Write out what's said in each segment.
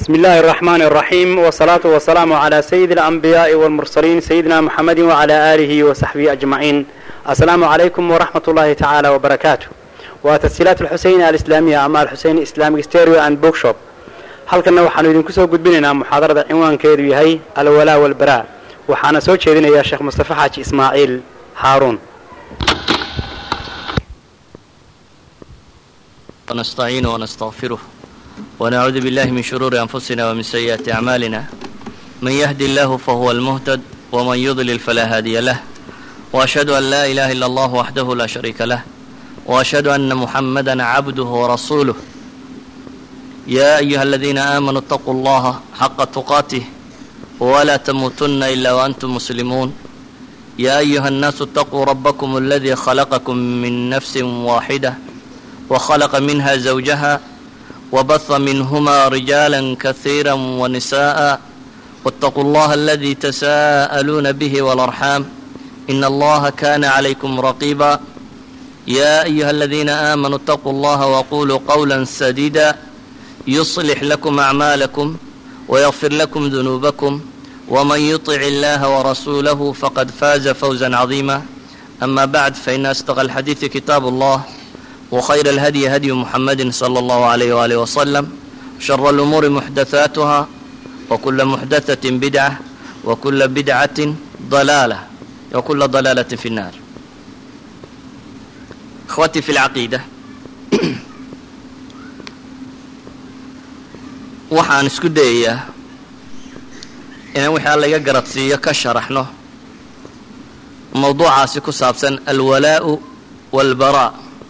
بسم الله الرحمن الرحيم والصلاة والسلام على سيد الأنبياء والمرسلين سيدنا محمد وعلى آله وصحبه أجمعين السلام عليكم ورحمة الله تعالى وبركاته وتسجيلات الحسين الإسلامية أما الحسين إسلامي ستيريو أند بوك شوب halkanna waxaanu idinku soo gudbinaynaa muxaadarada cinwaankeedu yahay alwalaa walbaraa waxaana soo jeedinayaa sheekh mustafe xaaji ismaaciil haaruun ونستعينه ونستغفره ونعوذ بالله من شرور أنفسنا ومن سيئات أعمالنا من يهد الله فهو المهتد ومن يضلل فلا هادي له وأشهد أن لا إله إلا الله وحده لا شريك له وأشهد أن محمدا عبده ورسوله يا أيها الذين آمنوا اتقوا الله حق تقاته ولا تموتن إلا وأنتم مسلمون يا أيها الناس اتقوا ربكم الذي خلقكم من نفس واحدة وخلق منها زوجها وبث منهما رجالا كثيرا ونساء واتقوا الله الذي تساءلون به والأرحام إن الله كان عليكم رقيبا يا أيها الذين آمنوا اتقوا الله وقولوا قولا سديدا يصلح لكم أعمالكم ويغفر لكم ذنوبكم ومن يطع الله ورسوله فقد فاز فوزا عظيما أما بعد فإن أصدق الحديث كتاب الله وخير الهدي هدي محمد صلى الله عليه وآله وسلم شر الأمور محدثاتها وكل محدثة بدعة وكل بدعة ضلالة وكل ضلالة في النار إخوتي في العقيدة waxaan isku dayayaa inaan wixii alla iga garadsiiyo ka sharaxno mawduucaasi ku saabsan alwalaa'u waalbaraa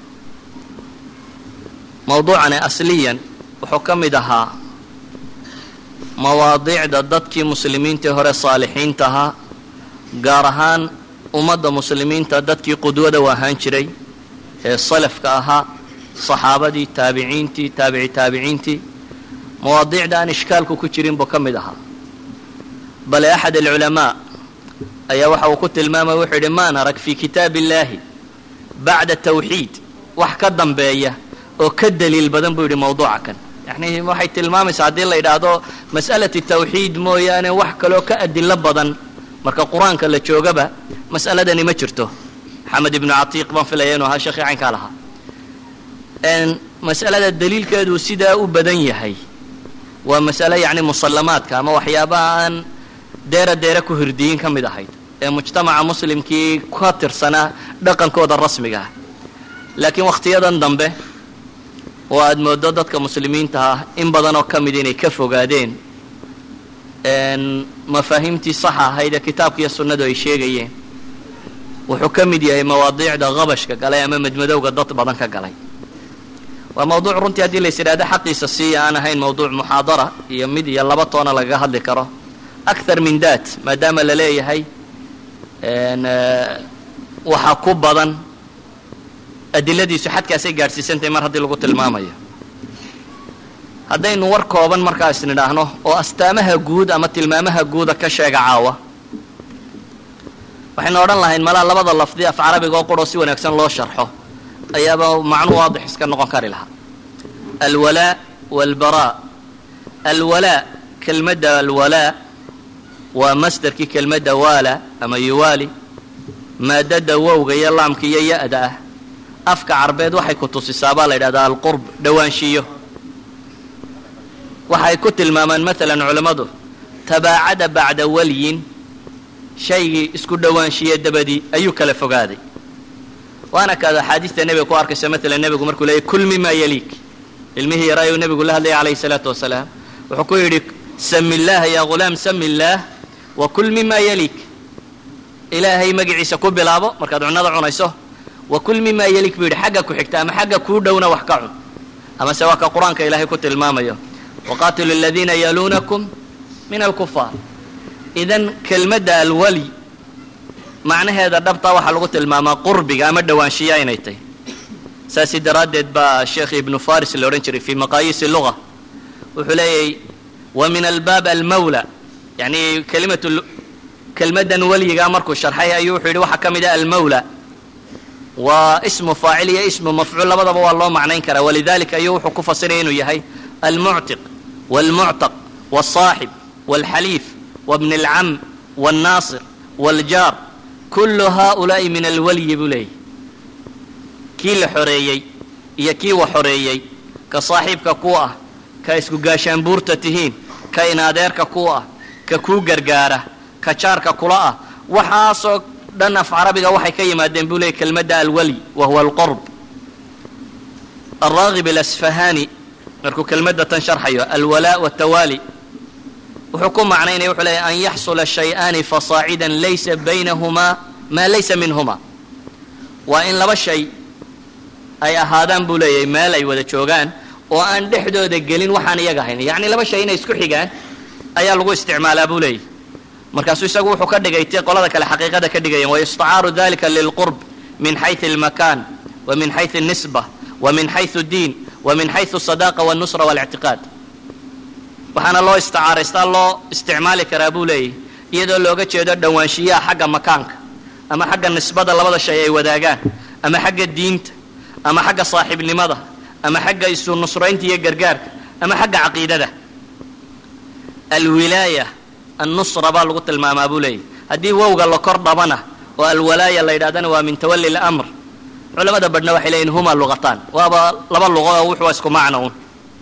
mawduucani asliyan wuxuu ka mid ahaa mawaadiicda dadkii muslimiintii hore saalixiinta ahaa gaar ahaan ummadda muslimiinta dadkii qudwada u ahaan jiray ee salafka ahaa saxaabadii taabiciintii taabici taabiciintii mawaadiicda aan ishkaalku ku jirin buu ka mid ahaa bale axad alculamaa ayaa waxa uu ku tilmaamay wuxuu yidhi maan arag fii kitaabi illaahi bacda tawxiid wax ka dambeeya oo ka daliil badan buu yidhi mawduuca kan yacni waxay tilmaamaysaa haddii la yidhaahdo mas'alati tawxiid mooyaane wax kaloo ka adilo badan marka qur-aanka la joogaba mas'aladani ma jirto maxamed ibnu catiiq baan filaya inuu ahaa sheekii caynkaa lahaa mas'alada daliilkeedu sidaa u badan yahay waa masale yacni musallamaadka ama waxyaabaha aan deera deera ku hirdiyin ka mid ahayd ee mujtamaca muslimkii ka tirsanaa dhaqankooda rasmiga ah laakiin wakhtiyadan dambe oo aad mooddo dadka muslimiinta ah in badan oo ka mid inay ka fogaadeen mafaahiimtii saxa ahayd ee kitaabka iyo sunnadu ay sheegayeen wuxuu ka mid yahay mawaadiicda qabashka galay ama madmadowga dad badan ka galay waa mawduuc runtii haddii lays idhahdo xaqiisa siiya aan ahayn mawduuc muxaadara iyo mid iyo laba toona lagaga hadli karo akthar min dat maadaama la leeyahay waxa ku badan adiladiisu xadkaasay gaadhsiisantahay mar haddii lagu tilmaamayo haddaynu war kooban markaas nidhaahno oo astaamaha guud ama tilmaamaha guuda ka sheega caawa waxaynu odhan lahayn malaa labada lafdi af carabiga oo quroo si wanaagsan loo sharxo ayaaba macnu waadix iska noqon kari lahaa alwalaa walbaraa alwalaa kelmadda alwalaa waa masderkii kelmadda waala ama yuwaali maadada wowga iyo laamka iyo ya-da ah afka carbeed waxay ku tusisaa baa la yidhahdaa alqurb dhowaanshiyo waxay ku tilmaamaan maalan culammadu tabaacada bacda walyin shaygii isku dhowaanshiye dabadii ayuu kala fogaaday waana kaad axaadiista nebiga ku arkaysa maalan nebigu markuu leeyay kul mima yaliik ilmihii yaraayuu nebigu la hadlayay calayhi salaatu wasalaam wuxuu ku yidhi sami illaaha ya ghulaam sami illaah wa kul mima yaliik ilaahay magaciisa ku bilaabo markaad cunnada cunayso wa kul mima yaliik buu yidhi xagga ku xigta ama xagga kuu dhowna wax ka cun amase waa ka qur-aanka ilaahay ku tilmaamayo waqaatilu aladiina yaluunakum min alkufaar idan kelmadda alwali macnaheeda dhabtaa waxaa lagu tilmaamaa qurbiga ama dhowaanshiya inay tahy saasi daraaddeed baa sheekh ibnu faris la odhan jiray fii maqaayiisi luga wuxuu leeyahy wa min albaab almawla yani kelimatu kelmaddan weligaa markuu sharxay ayuu wuxuu yidhi waxaa ka mid ah almawla waa ismu faacil iyo ismu mafcuul labadaba waa loo macnayn karaa walidalika ayuu wuxuu ku fasiraya inuu yahay almuctiq waalmuctaq والصاحب والحليف وابن العم والناصر والجار كل هؤلاء من الولي بلي kii la xoreeyey iyo kii wa xoreeyey ka saaxiibka ku ah ka isku gaashaanbuurta tihiin ka inadeerka ku ah ka kuu gargaara ka jaarka kula ah waxaasoo dhan af carabiga waxay ka yimaadeen buu leeyay kelmadda alwali wa huwa alqurb alraagib alasfahani markuu kelmadda tan sharxayo alwalaa watawaali wuxuu ku macnaynaya wuxuu leeyahy an yaxsula shay-aani fasaacidan laysa baynahumaa maa laysa minhuma waa in laba shay ay ahaadaan buu leeyahay meel ay wada joogaan oo aan dhexdooda gelin waxaan iyaga ahayn yacni laba shay inay isku xigaan ayaa lagu isticmaalaa buu leeyahy markaasuu isagu wuxuu ka dhigay ti qolada kale xaqiiqada ka dhigayeen wayustacaaru dalika lilqurb min xayثu اlmakan wa min xayثu الnisba wa min xayثu اdiin wa min xayثu الsadaaqa wالnusra wاlاctiqaad waxaana loo isticaaraystaa loo isticmaali karaa buu leeyahy iyadoo looga jeedo dhowaanshiyaha xagga makaanka ama xagga nisbada labada shay ay wadaagaan ama xagga diinta ama xagga saaxiibnimada ama xagga isu nusraynta iyo gargaarka ama xagga caqiidada alwilaaya annusra baa lagu tilmaamaa buu leeyahy haddii wowga la kor dhabana oo alwalaaya la yidhahdana waa min tawali lamr culamada badhna waxay leeyihin huma luqataan waaba laba luqo oo wuxuu isku macno un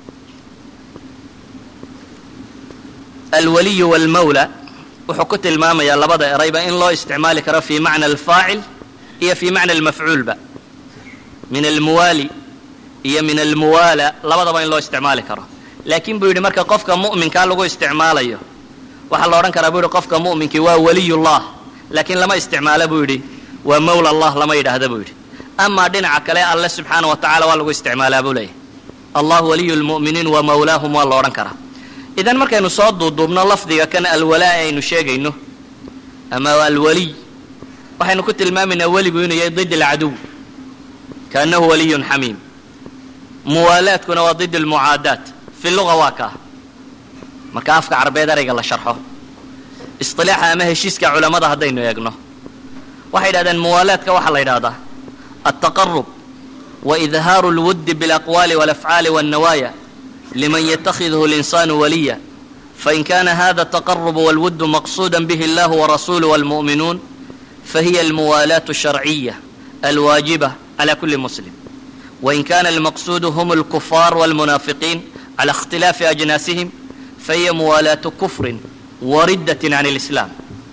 alwaliyu walmawla wuxuu ku tilmaamayaa labada erayba in loo isticmaali karo fi macna alfaacil iyo fi macna almafcuulba min almuwaali iyo min almuwaala labadaba in loo isticmaali karo laakiin buu yidhi marka qofka mu'minkaa lagu isticmaalayo waxaa la odhan karaa buu yidhi qofka mu'minkii waa waliyullah laakiin lama isticmaalo buu yidhi waa mawla allah lama yidhaahda buu yidhi amaa dhinaca kale alle subxaana wa tacala waa lagu isticmaalaa buu leeyahy allah waliyu lmu'miniin wa mawlaahum waa la odhan karaa idan markaynu soo duuduubno lafdiga kan alwalaa aynu sheegayno ama alwaliy waxaynu ku tilmaamaynaa weligu inuu yahay did alcaduw kaannahu waliyun xamiim muwaalaadkuna waa did almucaadaat fi luga waa kaa marka afka carbeed erayga la sharxo isilaaxa ama heshiiska culammada haddaynu eegno waxay yidhahdeen muwaalaadka waxaa la yidhahdaa altaqarub wa idhaaru اlwuddi biاlaqwaali wاlafcaali wاnnawaaya liman yatakidhu اlinsaanu waliya fain kana hada الtaqarub wاlwudd maqsuuda bih اllah warasuluh wاlmu'minuun fahiya almuwaalaat الsharciya alwaajiba clى kuli muslim wain kana almaqsuudu hm اlkufaar wاlmunaafiqiin clى اkhtilaafi ajnaasihim fahiya muwaalaatu kufrin wariddat can اlislaam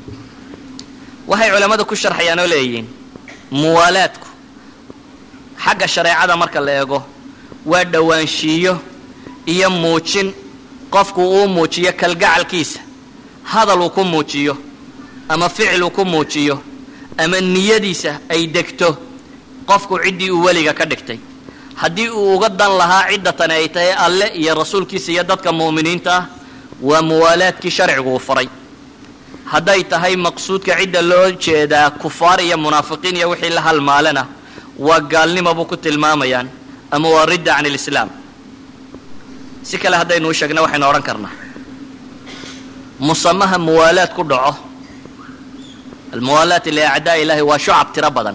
waxay culammadu ku sharxayaan oo leeyihiin muwaalaadku xagga shareecada marka la eego waa dhowaanshiiyo iyo muujin qofku uu muujiyo kalgacalkiisa hadal uu ku muujiyo ama ficil uu ku muujiyo ama niyadiisa ay degto qofku ciddii uu weliga ka dhigtay haddii uu uga dan lahaa cidda tani ay tahay alle iyo rasuulkiisa iyo dadka mu'miniinta ah waa muwaalaadkii sharcigu uu faray hadday tahay maqsuudka cidda loo jeedaa kufaar iyo munaafiqiin iyo wixii la halmaalena waa gaalnimo buu ku tilmaamayaan ama waa ridda can ilislaam si kale haddaynu u sheegna waxaynu odhan karnaa musamaha muwaalaad ku dhaco almuwaalaat liacdaa ilaahi waa shucab tiro badan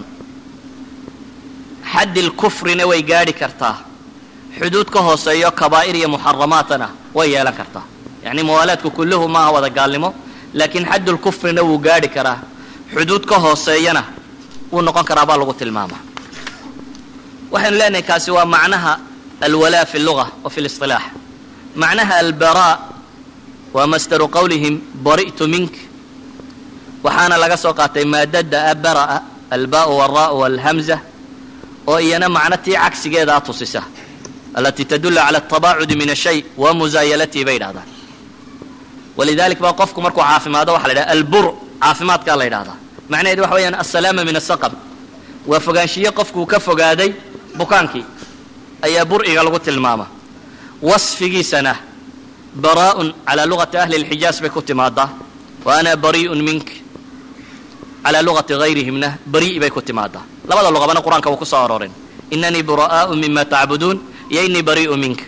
xaddi lkufrina way gaadhi kartaa xuduud ka hooseeyo kabaa'ir iyo muxaramaatana way yeelan kartaa yacni muwaalaadku kulluhu maaha wada gaalnimo laakiin xaddulkufrina wuu gaadhi karaa xuduud ka hooseeyana wuu noqon karaa baa lagu tilmaamaa waxaynu leenahay kaasi waa macnaha alwalaa fi luga wa fi lisilaax macnaha albaraa waa masdaru qowlihim bari'tu mink waxaana laga soo qaatay maadada abara'a albaau waraau walhamza oo iyana macno tii cagsigeedaa tusisa alatii tadulu cala atabaacudi min ashay wa musaayalatii bay yidhahdaan walidalik baa qofku markuu caafimaado waxa la yidhaha albur caafimaadkaa la yidhahdaa macnaheedu waxa weeyaan assalaama min asaqam waa fogaanshiye qofkuu ka fogaaday bukaankii ayaa bur'iga lagu tilmaama wasfigiisana baraa'un calaa lugati ahli lxijaaz bay ku timaadaa wa ana bari'un mink calaa lugati hayrihimna bari' bay ku timaadaa labada luqabana qur-aanka wuu ku soo arooreen inanii bura'aau mima tacbuduun iyo inii bari'u minka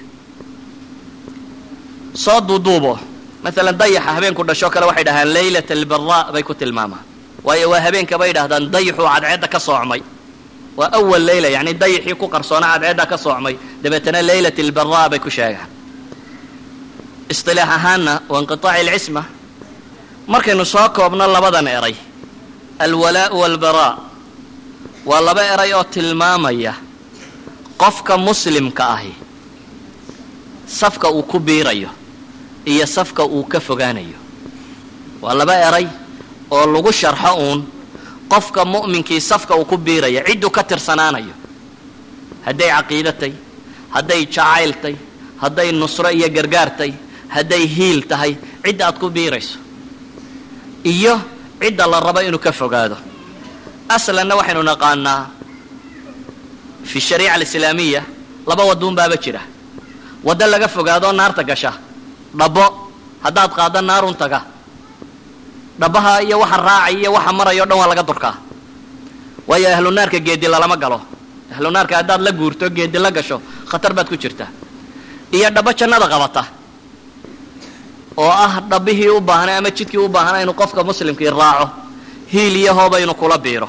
soo duuduubo maalan dayaxa habeenku dhashoo kale waxay dhahaan laylat albaraa bay ku tilmaamaan waayo waa habeenka bay dhahdaan dayaxuu cadceedda ka soocmay waa awal leyla yacni dayaxii ku qarsoona cadceedda ka soocmay dabeetana laylat albaraa bay ku sheegaan isطilaax ahaanna wa inqiطaaci اlcisma markaynu soo koobno labadan eray alwalaau walbaraa waa laba eray oo tilmaamaya qofka muslimka ahi safka uu ku biirayo iyo safka uu ka fogaanayo waa laba eray oo lagu sharxo uun qofka mu'minkii safka uu ku biiraya cidduu ka tirsanaanayo hadday caqiidatay hadday jacayltay hadday nusro iyo gargaartay hadday hiil tahay cidda aad ku biirayso iyo cidda la rabo inuu ka fogaado aslanna waxaynu naqaanaa fi shariica alislaamiya laba wadduun baaba jira waddo laga fogaadoo naarta gasha dhabbo haddaad qaaddo naarun taga dhabbaha iyo waxa raacay iyo waxa maraya o dhan waa laga durkaa waayo ahlu naarka geedi lalama galo ahlu naarka haddaad la guurto geedi la gasho khatar baad ku jirtaa iyo dhabbo jannada qabata oo ah dhabbihii u baahnay ama jidkii u baahnaa inuu qofka muslimkii raaco hiil iyo hooba inuu kula biiro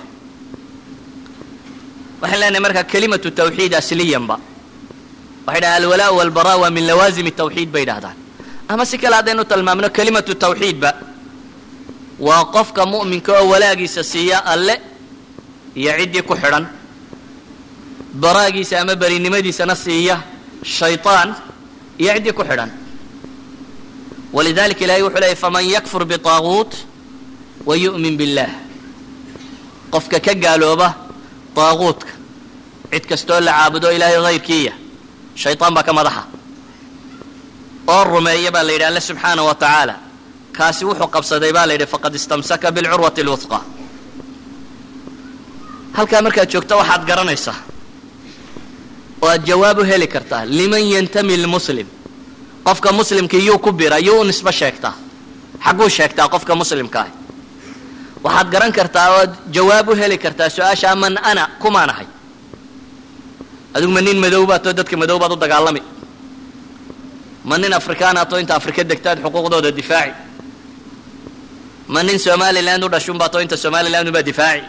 waxaan leenahay markaa kelimatu tawxiid asliyanba waxay dhahaan alwalaa walbaraa waa min lawaazimi tawxiid bay dhahdaan ama si kale haddaynu tilmaamno kelimatu tawxiidba waa qofka mu'minka oo walaagiisa siiya alle iyo ciddii ku xidhan baraagiisa ama berinimadiisana siiya shayطaan iyo ciddii ku xidhan walidalika ilahay wuxuu leeyay faman yakfur biطaaguut wa yu'min biاllah qofka ka gaalooba daaguutka cid kastoo la caabudo ilaahay hayrkiiya shayطaan baa ka madaxa oo rumeeya baa la yidhi alle subxaana wa tacaala kaasi wuxuu qabsaday baa la yidhi faqad istamsaka bilcurwati اlwuhqa halkaa markaad joogto waxaad garanaysaa oo aad jawaab u heli kartaa liman yantami lmuslim qofka muslimkii yuu ku bira yuu u nisbo sheegtaa xagguu sheegtaa qofka muslimka ah waxaad garan kartaa oo aad jawaab u heli kartaa su-aashaa man ana kumaan ahay adigu ma nin madow baatoo dadka madow baad u dagaalami ma nin afrikaanaatoo inta afrika degtaad xuquuqdooda difaaci ma nin somaliland u dhashun baatoo inta somaliland unbaa difaaci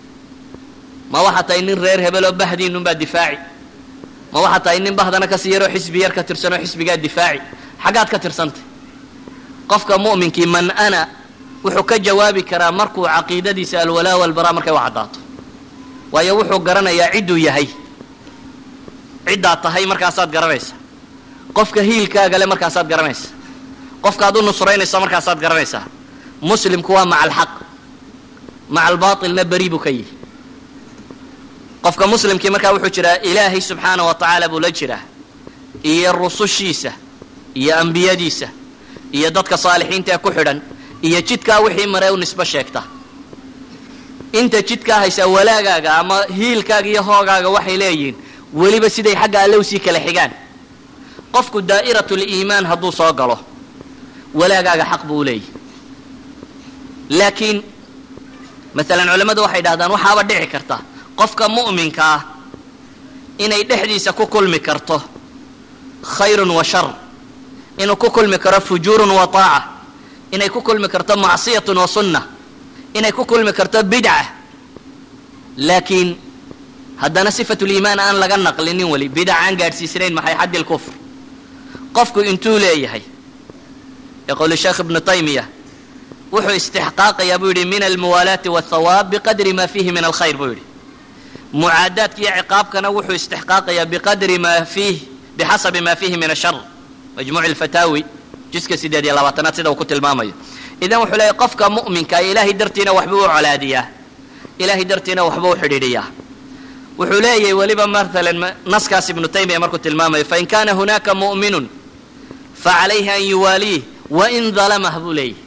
ma waxaa tahay nin reer hebeloo bahdiinunbaa difaaci ma waxaa tahay nin bahdana kasii yaroo xisbi yar ka tirsanoo xisbigaa difaaci xaggaad ka tirsantay qofka mu'minkii man ana wuxuu ka jawaabi karaa markuu caqiidadiisa alwalaa walbaraa markay u caddaato waayo wuxuu garanayaa cidduu yahay ciddaad tahay markaasaad garanaysa qofka hiilkaagale markaasaad garanaysa qofkaad u nusraynaysa markaasaad garanaysaa muslimku waa maca alxaq maca albaatilna beri buu ka yihi qofka muslimkii markaa wuxuu jiraa ilaahay subxaana wa tacaala buu la jiraa iyo rusushiisa iyo ambiyadiisa iyo dadka saalixiinta ee ku xidhan iyo jidkaa wixii maree u nisbo sheegta inta jidkaa haysaa walaagaaga ama hiilkaaga iyo hoogaaga waxay leeyihiin weliba siday xagga alle usii kala xigaan qofku daa'iratu liimaan hadduu soo galo walaagaaga xaq buu u leeyahy laakiin maalan culammadu waxay dhahdaan waxaaba dhici karta qofka mu'minka ah inay dhexdiisa ku kulmi karto khayrun wa shar inuu ku kulmi karo fujuurun wa taaca inay ku kulmi karto macsiyatun wa sunna inay ku kulmi karto bidca laakiin haddana sifatuliimaan aan laga naqlinin weli bidac aan gaadhsiisnayn maxay xaddi lkufr qofku intuu leeyahay yaqulu sheekh ibnu taymiya wuxuu istixqaaqayaa buu yidhi min almuwaalaati wاthawaab biqadri ma fiihi min alkhayr buu yidhi mucaadaadka iyo ciqaabkana wuxuu istixqaaqayaa biqadri ma fiih bixasabi ma fiihi min ashar majmuuc alfataawi jiska sideed iyo labaatanaad sida uu ku tilmaamayo idan wuxuu leeyahy qofka mu'minka ilaahay dartiina waxbuu u colaadiyaa ilaahay dartiina waxbuu u xidhiidhiyaa wuxuu leeyahay weliba maalan naskaas ibnu taymiya markuu tilmaamayo fain kana hunaaka mu'minun facalayhi an yuwaaliih wain dalamah buu leeyahy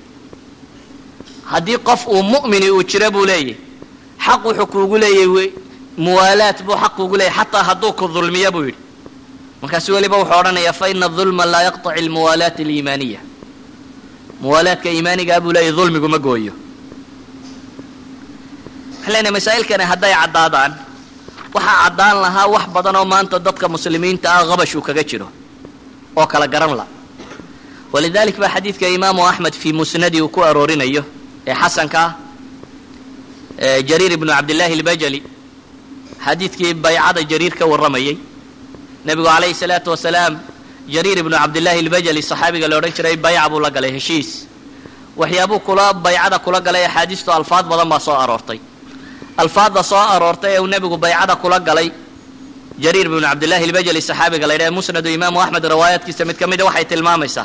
haddii qof uu mu'mini uu jiro buu leeyahy xaq wuxuu kuugu leeyahy muwaalaat buu xaq kuugu leeyahy xataa hadduu ku dulmiyo buu yidhi markaasu weliba wuxuu odhanayaa faina dulma laa yaqطaci almuwaalaati aliimaaniya muwaalaadka iimaanigaa buu leeyahy dulmigu ma gooyo waxaan leenahay masaa'ilkani hadday caddaadaan waxaa caddaan lahaa wax badan oo maanta dadka muslimiinta ah qabash uu kaga jiro oo kala garan la walidalik baa xadiidka imaamu axmed fii musnadi uu ku aroorinayo ee xasanka ah jariir ibnu cabdillaahi albajali xadiidkii baycada jariir ka warramayey nebigu calayhi salaatu wasalaam jariir ibnu cabdillaahi albajali saxaabiga la odhan jiray bayca buu la galay heshiis waxyaabuu kula baycada kula galay axaadiistu alfaad badan baa soo aroortay alfaadda soo aroortay ee uu nebigu baycada kula galay jariir bnu cabdillahi albajali saxaabiga la yidhaha musnadu imaamu axmed riwaayaadkiisa mid ka mida waxay tilmaamaysaa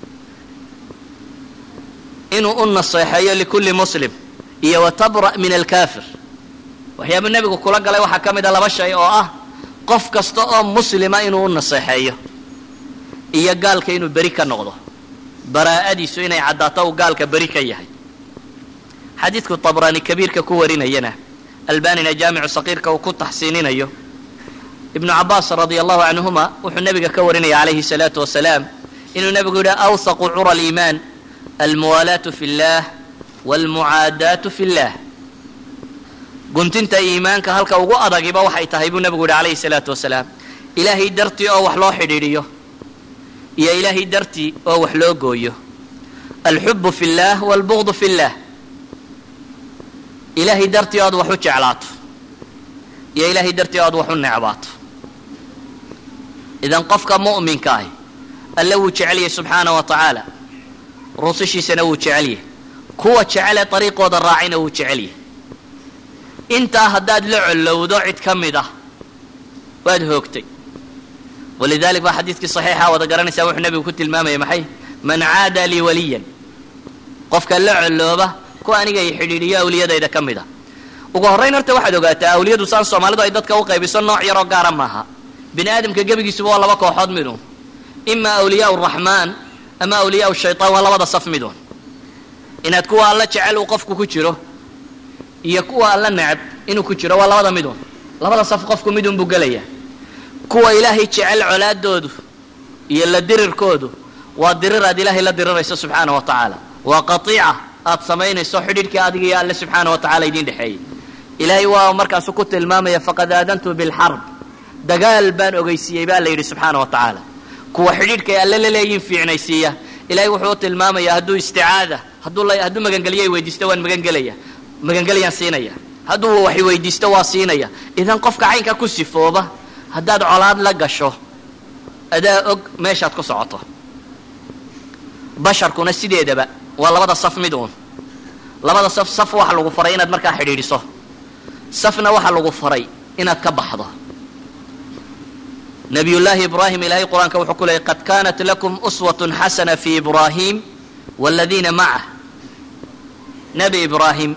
inuu u naseexeeyo likulli muslim iyo wa tabra' min alkaafir waxyaabuu nebigu kula galay waxaa ka mid a laba shay oo ah qof kasta oo muslima inuu u naseexeeyo iyo gaalka inuu beri ka noqdo baraa'adiisu inay caddaato uu gaalka beri ka yahay xadiidku tabraani kabiirka ku warinayana albanina jaamicu saqiirka uu ku taxsiininayo ibnu cabaas radia allahu canhuma wuxuu nebiga ka warinaya calayhi salaatu wasalaam inuu nebigu yidhi awsaqu cura aliimaan almuwaalaatu fi اllah wاlmucaadaatu fi اllah guntinta iimaanka halka ugu adagiba waxay tahay buu nebigu yidhi calayhi salaatu wasalaam ilaahay dartii oo wax loo xidhiidhiyo iyo ilaahay dartii oo wax loo gooyo alxubu fi اllah wاlbugdu fi اllah ilaahay dartii oad wax u jeclaato iyo ilaahay dartii oad wax u necbaato idan qofka mu'minka ahi alle wuu jecelyahay subxaana wa tacaala rusushiisana wuu jecelyahay kuwa jecele dariiqooda raacina wuu jecelyahay intaa haddaad la collowdo cid ka mid ah waad hoogtay walidalik baa xadiidkii saxiixa wada garanaysaa wuxuu nebigu ku tilmaamaya maxay man caada lii waliyan qofka la collooba ku aniga i xidhiidhiyo awliyadayda ka mid a ugu horrayn horta waxaad ogaataa awliyadu saan soomaalidu ay dadka u qaybiso nooc yaroo gaara maaha bini aadamka gebigiisuba waa laba kooxood midun ima awliyaa raxmaan ama awliyaa shaytaan waa labada saf midun inaad kuwa alla jecel uu qofku ku jiro iyo kuwa alla necab inuu ku jiro waa labada midun labada saf qofku midun buu gelaya kuwa ilaahay jecel colaadoodu iyo la dirirkoodu waa dirir aad ilaahay la dirirayso subxaana wa tacaala waa qaiica aad samaynayso xidhiidhkii adiga iyo alle subxaana wa tacala idiin dhexeeyey ilaahay waa markaasu ku tilmaamaya faqad aadantu bilxarb dagaal baan ogeysiiyey baa la yidhi subxaana wa tacaala kuwa xidhiidhka ay alle la leeyihin fiicnaysiiya ilahay wuxuu u tilmaamaya hadduu isticaada hadduu hadduu magangeliyay weydiisto waan magangelaya magangelayaan siinaya hadduu wax weydiisto waa siinaya idan qofka caynka ku sifooba haddaad colaad la gasho adaa og meeshaad ku socoto basharkuna sideedaba waa labada saf mid uun labada saf saf waxa lagu faray inaad markaa xidhiidhiso safna waxa lagu faray inaad ka baxdo nabiyullaahi ibraahim ilaahay qur-aanka wuxuu ku leeyay qad kaanat lakum uswatun xasana fi ibraahim waladiina macah nebi ibraahim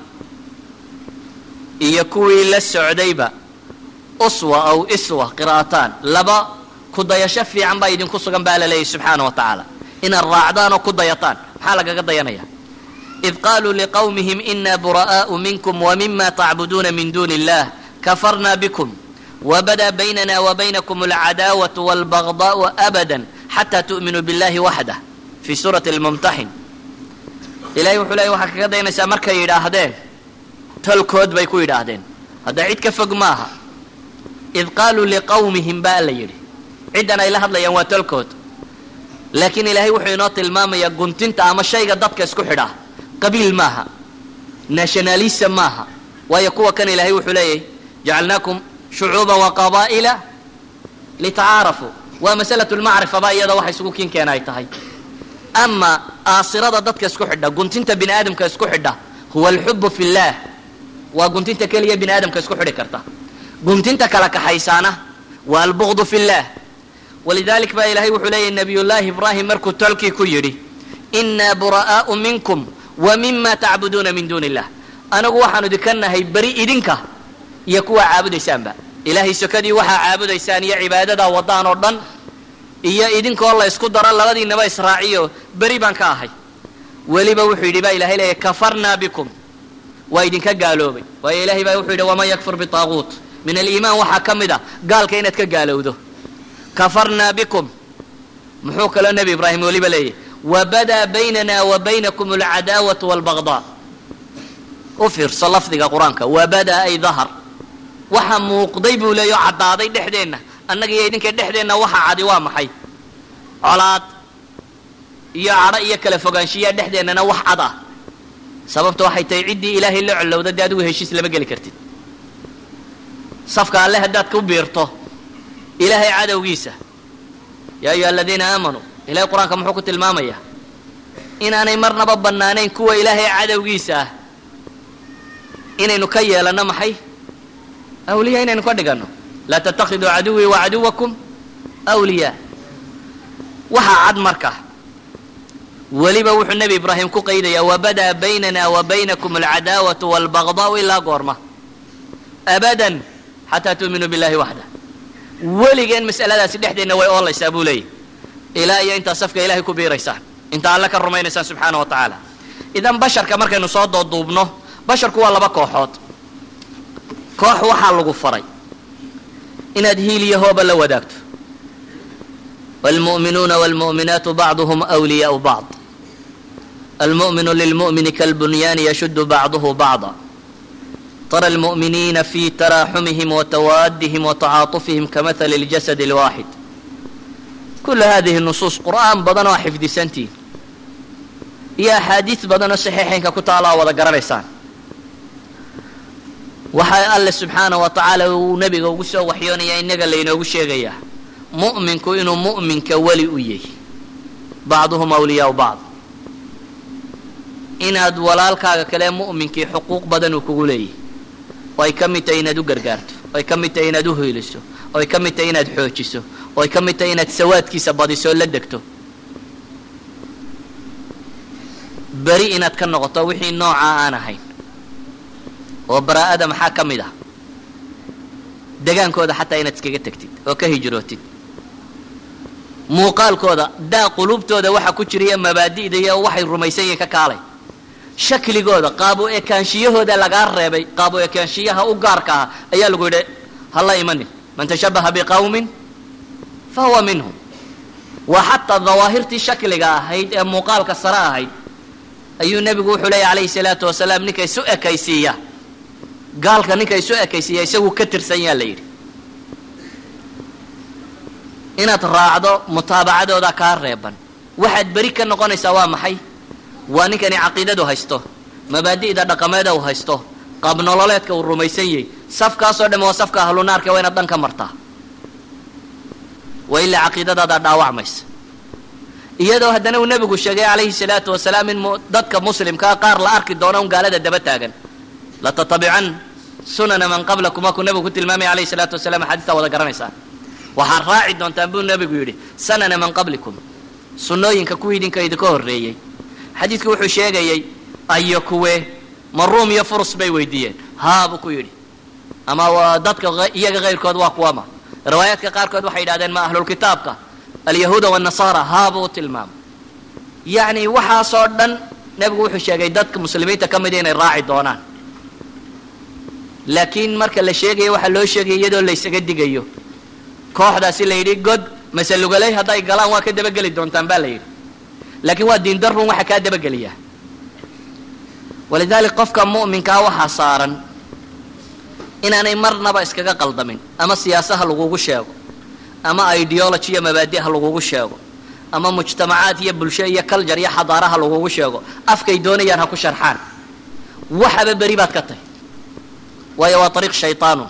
iyo kuwii la socdayba uswa aw iswa qiraa'ataan laba ku dayasho fiican baa idinku sugan baa la leeyahy subxaana wa tacaala inaad raacdaan oo ku dayataan maxaa lagaga dayanaya id qaaluu liqawmihim ina bura'aau minkum wmima tacbuduuna min duuni illah kafarna bikum wbada baynana wabaynakum alcadaawatu walbagdaau abada xataa tu'minuu billahi waxdah fi suurati lmumtaxin ilahay wuxuu leeyay waxaa kaga dayanaysaa markay yidhaahdeen tolkood bay ku yidhaahdeen hadda cid ka fog maaha id qaaluu liqawmihim baa la yidhi ciddan ay la hadlayaan waa tolkood laakiin ilaahay wuxuu inoo tilmaamayaa guntinta ama shayga dadka isku xidhaa qabiil maaha nationalism maaha waayo kuwa kan ilaahay wuxuu leeyahy jacalnaakum shucuuban wa qabaa'ila litacaarafuu waa masalatu lmacrifa ba iyada waxa isugu kiin keena ay tahay ama aasirada dadka isku xidha guntinta bini aadamka isku xidha huwa alxubu fi llah waa guntinta keliya bini aadamka isku xidhi karta guntinta kala kaxaysaana waa albugdu fi llah walidalik baa ilahay wuxuu leeyahy nabiyullaahi ibraahim markuu tolkii ku yidhi inaa bura'aau minkum wa mima tacbuduuna min duuni illah anagu waxaanu idinka nahay beri idinka iyo kuwaa caabudaysaanba ilaahay sokadii waxaa caabudaysaan iyo cibaadadaa wadaan oo dhan iyo idinkoo la ysku daro labadiinaba israaciyo beri baan ka ahay weliba wuxuu yidhi baa ilahay leeyahy kafarnaa bikum waa idinka gaaloobay waayo ilahay baa wuxuu yidhi waman yakfur bitaaguut min aliimaan waxaa ka mid a gaalka inaad ka gaalowdo kafarnaa bikum muxuu kaloo nebi ibraahim weliba leeyahy wabadaa baynana wa baynakum alcadaawatu walbagdaa u fiirso lafdiga qur-aanka wabadaa ay dahar waxa muuqday buu leeya oo caddaaday dhexdeenna annaga iyo idinka dhexdeenna waxa cadi waa maxay colaad iyo cadho iyo kala fogaanshiyaa dhexdeennana wax cad ah sababta waxay tahay ciddii ilaahay la collowda dee adigu heshiis lama geli kartid safka alle haddaad ku biirto ilaahay cadowgiisa yaa ayuha aladiina aamanuu ilahay qur-aanka muxuu ku tilmaamayaa inaanay marnaba bannaanayn kuwa ilaahay cadowgiisa ah inaynu ka yeelanno maxay awliya inaynu ka dhiganno laa tattakhiduu caduwii wa caduwakum awliyaa waxaa cad marka weliba wuxuu nebi ibraahim ku qaydayaa wabadaa baynana wa baynakum alcadaawatu walbagdaau ilaa goorma abadan xataa tuuminuu billahi waxda weligeen mas'aladaasi dhexdeenna way oolaysaa buu leeyahy ilaa iyo intaa safka ilahay ku biiraysaan inta alle ka rumaynaysaan subxaana wa tacaala idan basharka markaynu soo dooduubno basharku waa laba kooxood koox waxaa lagu faray inaad hiil iyo hooba la wadaagto wاlmuؤminuuna wاlmuؤminaatu bacduhm أwliyaءu bacض almuؤminu lilmuؤmini kalbunyaani yashudu bacduhu bacضa tara almuؤminiina fi taraaxumihim watawaadihim watacaatufihim kamahali اljasad اlwaaxid kula hadihi nusuus qur'aan badan oo xifdisantiin iyo axaadiis badan oo saxiixaynka ku taala oo wada garanaysaan waxaa alle subxaana wa tacaala uu nebiga ugu soo waxyoonaya innaga laynoogu sheegayaa mu'minku inuu mu'minka weli u yahy bacduhum awliyaau bacd inaad walaalkaaga kale mu'minkii xuquuq badan uu kugu leeyahy oo ay ka mid tahay inaad u gargaarto oo ay ka mid tahay inaad u hoyliso oo ay ka mid tahay inaad xoojiso oo ay ka mid tahay inaad sawaadkiisa badiso oo la degto beri inaad ka noqoto wixii noocaa aan ahayn oo baraa'ada maxaa ka mid ah degaankooda xataa inaad iskaga tegtid oo ka hijrootid muuqaalkooda daa quluubtooda waxa ku jira iyo mabaadi'da iyo waxay rumaysan yihiin ka kaalay shakligooda qaabo ekaanshiyahooda lagaa reebay qaabo ekaanshiyaha u gaarka ah ayaa lagu yidhi hala imanin man tashabaha biqawmin fa huwa minhum waa xataa dawaahirtii shakliga ahayd ee muuqaalka sare ahayd ayuu nebigu wuxuu leeya calayhi salaatu wasalaam ninka isu ekaysiiya gaalka ninka isu ekaysiiya isagu ka tirsan yaa la yidhi inaad raacdo mutaabacadooda kaa reeban waxaad beri ka noqonaysaa waa maxay waa ninkani caqiidadu haysto mabaadi'da dhaqameeda uu haysto qaab nololeedka uu rumaysan yahay safkaasoo dhamme waa safka ahlunaarka waa inaad dhan ka martaa waa ilaa caqiidadaada dhaawacmaysa iyadoo haddana uu nebigu sheegay calayhi salaatu wasalaam in dadka muslimkaa qaar la arki doono un gaalada daba taagan latatabican sunana man qablakum waa kuu nebigu ku tilmaamaya alayhi salaatu wasalaam axaadiistaa wada garanaysaan waxaad raaci doontaan buu nebigu yidhi sanana man qablikum sunnooyinka kuwii idinka idinka horreeyey xadiidku wuxuu sheegayey ayo kuwe ma ruum iyo furus bay weydiiyeen haa buu ku yidhi ama dadka iyaga kayrkood waa kuwama riwaayaadka qaarkood waxay yidhahdeen ma ahlulkitaabka alyahuuda wanasaara haa buu u tilmaamay yacni waxaasoo dhan nebigu wuxuu sheegay dadka muslimiinta ka mida inay raaci doonaan laakiin marka la sheegayo waxaa loo sheegaya iyadoo laysaga digayo kooxdaasi la yidhi god masalugaley hadday galaan waa ka dabageli doontaan baa la yidhi laakiin waa diindarun waxa kaa dabageliyaa walidalik qofka mu'minkaa waxaa saaran inaanay marnaba iskaga qaldamin ama siyaasaha lagugu sheego ama ideology iyo mabaadi'ha lagugu sheego ama mujtamacaad iyo bulsho iyo culture iyo xadaaraha lagugu sheego afkay doonayaan ha ku sharxaan waxaba beri baad ka tahy waayo waa ariiq shayطaanu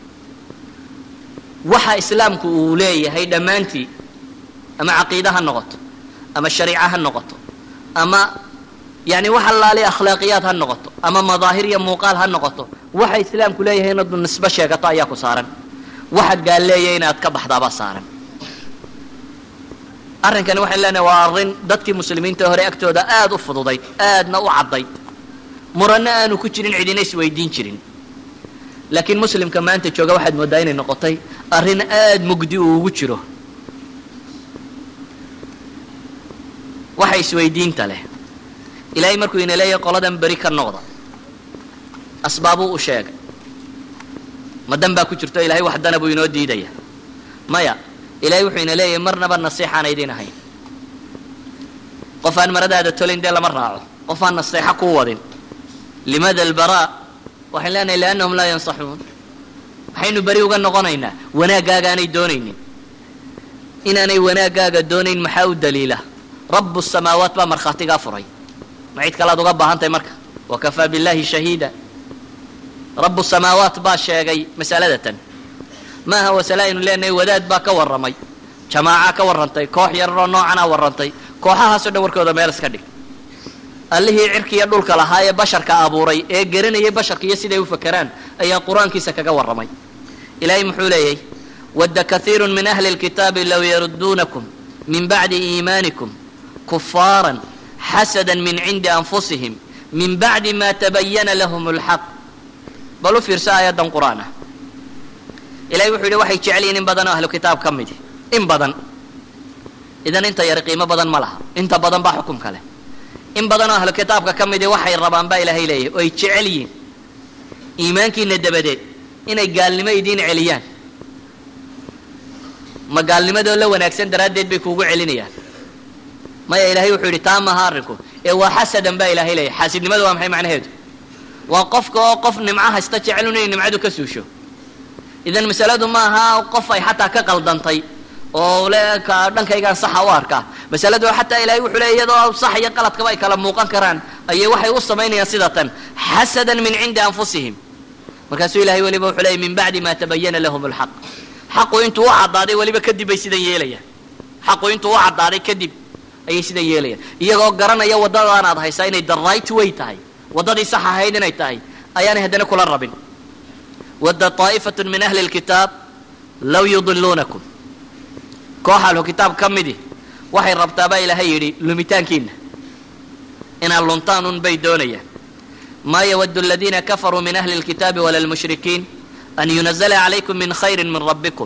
waxa islaamku uu leeyahay dhammaantii ama caqiide ha noqoto ama shariica ha noqoto ama yani wax allaali akhlaaqiyaad ha noqoto ama madaahir iyo muuqaal ha noqoto waxa islaamku leeyahay inaad nisbo sheegato ayaa ku saaran waxaad gaal leeyahay inaad ka baxdaabaa saaran arrinkani waxayn leenahay waa arrin dadkii muslimiinta hore agtooda aada u fududayd aadna u caddayd muranno aanu ku jirin cidina isweydiin jirin laakiin muslimka maanta jooga waxaad mooddaa inay noqotay arrin aada mugdi uu ugu jiro waxa isweydiinta leh ilaahay markuu ina leeyahay qoladan beri ka noqda asbaabuu u sheegay ma dan baa ku jirto ilahay wax dana buu inoo diidaya maya ilahay wuxuu ina leeyahay marnaba nasiixaan aydin ahayn qof aan maradaada tolayn dee lama raaco qof aan naseexo kuu wadin limaada albaraa waxayn leenahay liannahum laa yansaxuun waxaynu beri uga noqonaynaa wanaaggaagaanay doonaynin inaanay wanaaggaaga doonayn maxaa u daliila rabu samaawaat baa markhaatigaa furay ma cid kalead uga baahan tahay marka wakafaa billahi shahiida rabu samaawaat baa sheegay masalada tan maaha wasale aynu leenahay wadaad baa ka warramay jamaaca ka warrantay koox yararoo noocanaa warrantay kooxahaasoo dhan warkooda meel iska dhig allihii cirkiiyo dhulka lahaa ee basharka abuuray ee garanayay basharka iyo siday u fakeraan ayaa qur-aankiisa kaga warramay ilaahay muxuu leeyahy wadda kaiiru min ahli lkitaabi low yarudduunakum min bacdi iimaanikum kufaaran xasada min cindi anfusihim min bacdi ma tabayana lahum lxaq bal u fiirso aayaddan qur-aan ah ilahay wuxuu yidhi waxay jecel yihin in badan oo ahlu kitaab ka midi in badan idan inta yari qiimo badan ma laha inta badan baa xukumka leh in badan oo ahlu kitaabka ka midi waxay rabaan baa ilaahay leeyahy oo ay jecel yihiin iimaankiina dabadeed inay gaalnimo idiin celiyaan ma gaalnimadoo la wanaagsan daraaddeed bay kuugu celinayaan maya ilaahay wuxuu yidhi taa maha arrinku ee waa xasadan baa ilaahay leeyahy xaasidnimadu waa maxay macnaheedu waa qofka oo qof nimco haysta jecel inay nimcadu ka suusho idan masaladu ma aha qof ay xataa ka qaldantay oo le ka dhankaygaan saxa u arkaa masaladu xataa ilahay wuxuu leey iyadoo sax iyo qaladkaba ay kala muuqan karaan ayay waxay u samaynayaan sida tan xasadan min cindi anfusihim markaasuu ilahay weliba wuxuu leeyay min bacdi ma tabayana lahum lxaq xaqu intuu u caddaaday weliba kadib bay sidan yeelayaan xaqu intuu u caddaaday kadib ayay sidan yeelayaan iyagoo garanaya waddadaan aad haysaa inay the right way tahay waddadii sax ahayd inay tahay ayaanay haddana kula rabin wadda طaa'ifatu min ahli اlkitaab law yudiluunakum koox ahlu kitaab ka midi waxay rabtaa baa ilaahay yidhi lumitaankiina inaad luntaan un bay doonayaan maa yawadu aladiina kafaruu min ahli اlkitaabi wala lmushrikiin an yunazla calaykum min khayri min rabbikum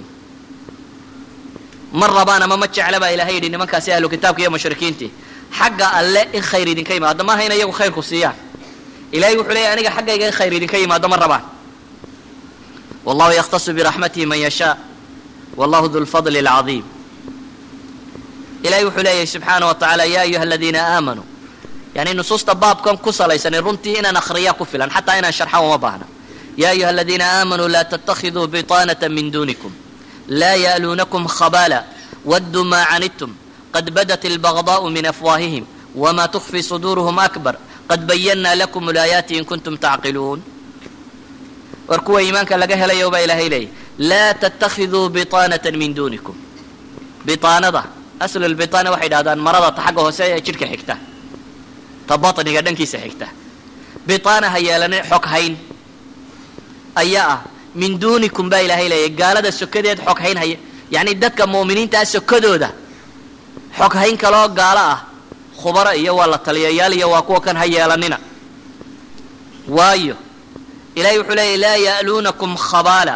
ma rabaan ama ma jecla baa ilahay yidhi nimankaasi ahlu kitaabka iyo mushrikiintii xagga alle in khayr idinka yimaado maaha in iyagu khayrku siiyaan ilahay wuxuu leeyahy aniga xaggayga in khayr idinka yimaado ma rabaan wallahu yakhtasu biraxmatihi man yashaa wallahu du lfadli اlcadiim ilahay wuxuu leeyahy subxaana wa tacaala ya ayuha aladiina aamanuu yani nusuusta baabkan ku salaysanay runtii inaan akhriyaa ku filan xataa inaan sharxa uma baahna ya ayuha aladiina aamanuu laa ttakiduu biطaanaة min dunikum laa ya'luunakum khabala wadduu maa canidtum qad badat اlbagضاء min afwaahihim wma tukfi suduuruhum akbar qad bayana lakum laayaati in kuntum tacqiluun war kuwa iimaanka laga helayo baa ilaahay leeyahy laa ttakiduu biطaanaة min dunikum biطaanada aslu lbiطaana waxay dhahdaan marada ta xagga hoose ee jidhka xigta ta baطniga dhankiisa xigta biطaana ha yeelane xog hayn ayaa ah min dunikum baa ilaahay leeyahy gaalada sokadeed xog hayn haya yacni dadka mu'miniintaa sokadooda xog hayn kaloo gaalo ah khubaro iyo waa la taliyayaal iyo waa kuwa kan ha yeelanina waayo ilahay wuxuu leeyahy laa ya'luunakum khabaala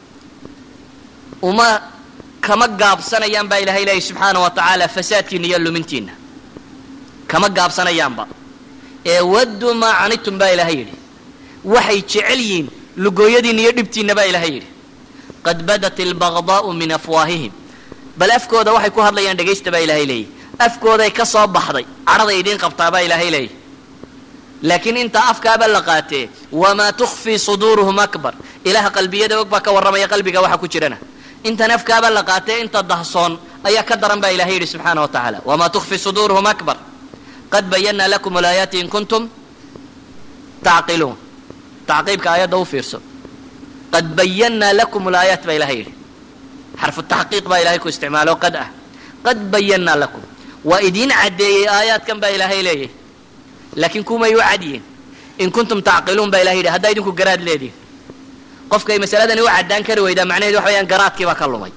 uma kama gaabsanayaan baa ilahay leeyahy subxaana wa tacaala fasaadkiina iyo lumintiina kama gaabsanayaanba ee wadduu maa canidtum baa ilaahay yidhi waxay jecel yihiin lugooyadiina iyo dhibtiinna baa ilaahay yidhi qad badat albagdaa'u min afwaahihim bal afkooda waxay ku hadlayaan dhegaysta baa ilaahay leeyahy afkooday ka soo baxday cadhaday idiin qabtaa baa ilaahay leeyahy laakiin intaa afkaaba la qaatee wamaa tukfii suduuruhum akbar ilaha qalbiyada og baa ka warramaya qalbiga waxa ku jirana intan afkaaba la qaatee inta dahsoon ayaa ka daran baa ilahay yidhi subxaana wa tacaala wamaa tukfi suduuruhum akbar qad bayanaa lakum alaayaati in kuntum tacqiluun tacqiibka aayadda u fiirso qad bayanaa lakum alaayaat baa ilahay yidhi xarfu taxqiiq baa ilahay ku isticmaalo qad ah qad bayanaa lakum waa idiin caddeeyey aayaadkan baa ilaahay leeyahy laakiin kumay u cadyihin in kuntum tacqiluun baa ilahay yidhi haddaa idinku garaad leedihin qofkay masaladani u caddaan kari weydaa macnaheed waxa weyaan garaadkiibaa ka lumay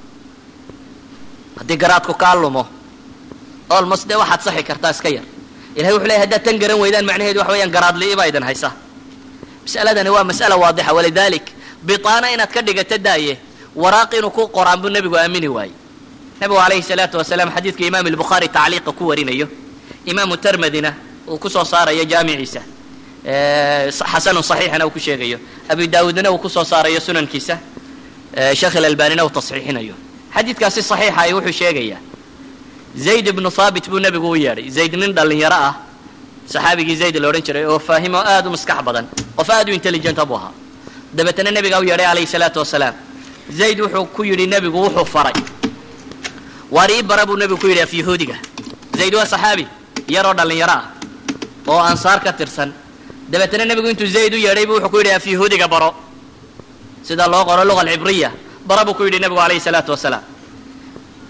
haddii garaadku kaa lumo olmost dee waxaad saxi kartaa iska yar ilahay wuxu leeyahy haddaad tan garan weydaan macnaheedu waxa weyaan garaadli'ibaa idin haysa mas'aladani waa mas'ala waadixa walidalik bitaana inaad ka dhigato daaye waraaq inuu ku qoraan buu nebigu aamini waayey nebigu calayhi salaatu wasalaam xadiidka imaam albukhaari tacliiqa ku warinayo imaamu termadina uu kusoo saarayo jaamiciisa xasanun saxiixana uu ku sheegayo abu daawuudna uu kusoo saarayo sunankiisa sheekh ilalbanina uu tasxiixinayo xadiidkaasi saxiixa ay wuxuu sheegayaa zayd ibnu haabit buu nebigu u yeedhay zayd nin dhallinyaro ah saxaabigii zayd la odhan jiray oo faahimo aada u maskax badan qof aada u intelligenta buu ahaa dabeetana nebigaa u yeedhay calayhi salaatu wasalaam zayd wuxuu ku yidhi nebigu wuxuu faray waar ii bara buu nebigu ku yidhi af yahuudiga zayd waa saxaabi yaroo dhallinyaro ah oo ansaar ka tirsan dabeetana nebigu intuu zayd u yeedhay buu wuxuu ku yidhi af yahuudiga baro sida loo qoro luga alcibriya bara buu ku yidhi nebigu calayhi salaatu wasalaam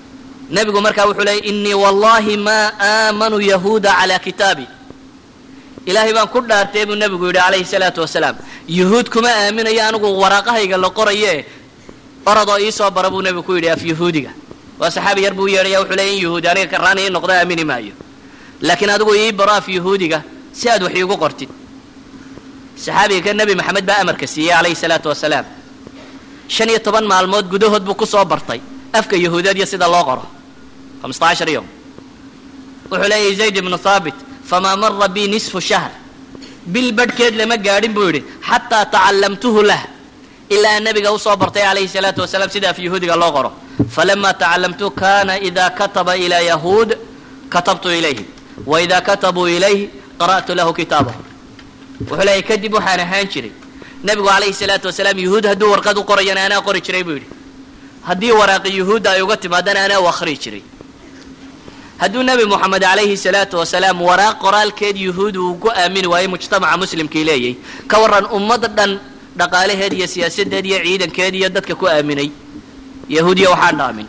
nebigu markaa wuxuu leeyay inii wallahi maa aamanu yahuuda calaa kitaabi ilaahay baan ku dhaartay buu nebigu yidhi calayhi salaatu wasalaam yuhuud kuma aaminayo anigu waraaqahayga la qoraye oradoo ii soo bara buu nebigu ku yidhi af yahuudiga waa saxaabi yar buu yeedhaya wuxuu leeyay in yahuudi aniga karraani ii noqdo aamini maayo laakiin adigu ii baro af yahuudiga si aad wax iigu qortid saxaabiga ka nebi maxamed baa amarka siiyey calayhi salaatu wasalaam shan iyo toban maalmood gudahood buu ku soo bartay afka yahuudiyadyo sida loo qoro hamsataashar yom wuxuu leeyahy zayd ibnu haabit famaa mara bi nisfu shahr bil badhkeed lama gaadhin buu yidhi xataa tacallamtuhu lah ilaa aan nabiga usoo bartay calayhi salaatu wasalaam sida af yahuudiga loo qoro falama tacallamtu kana ida kataba ilaa yahuud katabtu ilayhi wa ida katabuu ilayhi qara'tu lahu kitaabahu wuxuu leeyahy kadib waxaan ahaan jiray nebigu calayhi salaatu wasalaam yuhuud hadduu warqad u qorayana anaa qori jiray buu yidhi haddii waraaqi yuhuudda ay uga timaadana anaa u akhrii jiray hadduu nebi moxamed calayhi salaatu wasalaam waraaq qoraalkeed yuhuud uu ku aamini waayey mujtamaca muslimkii leeyay ka warran ummad dhan dhaqaalaheed iyo siyaasadeed iyo ciidankeed iyo dadka ku aaminay yahuudiya waxaan dhaamin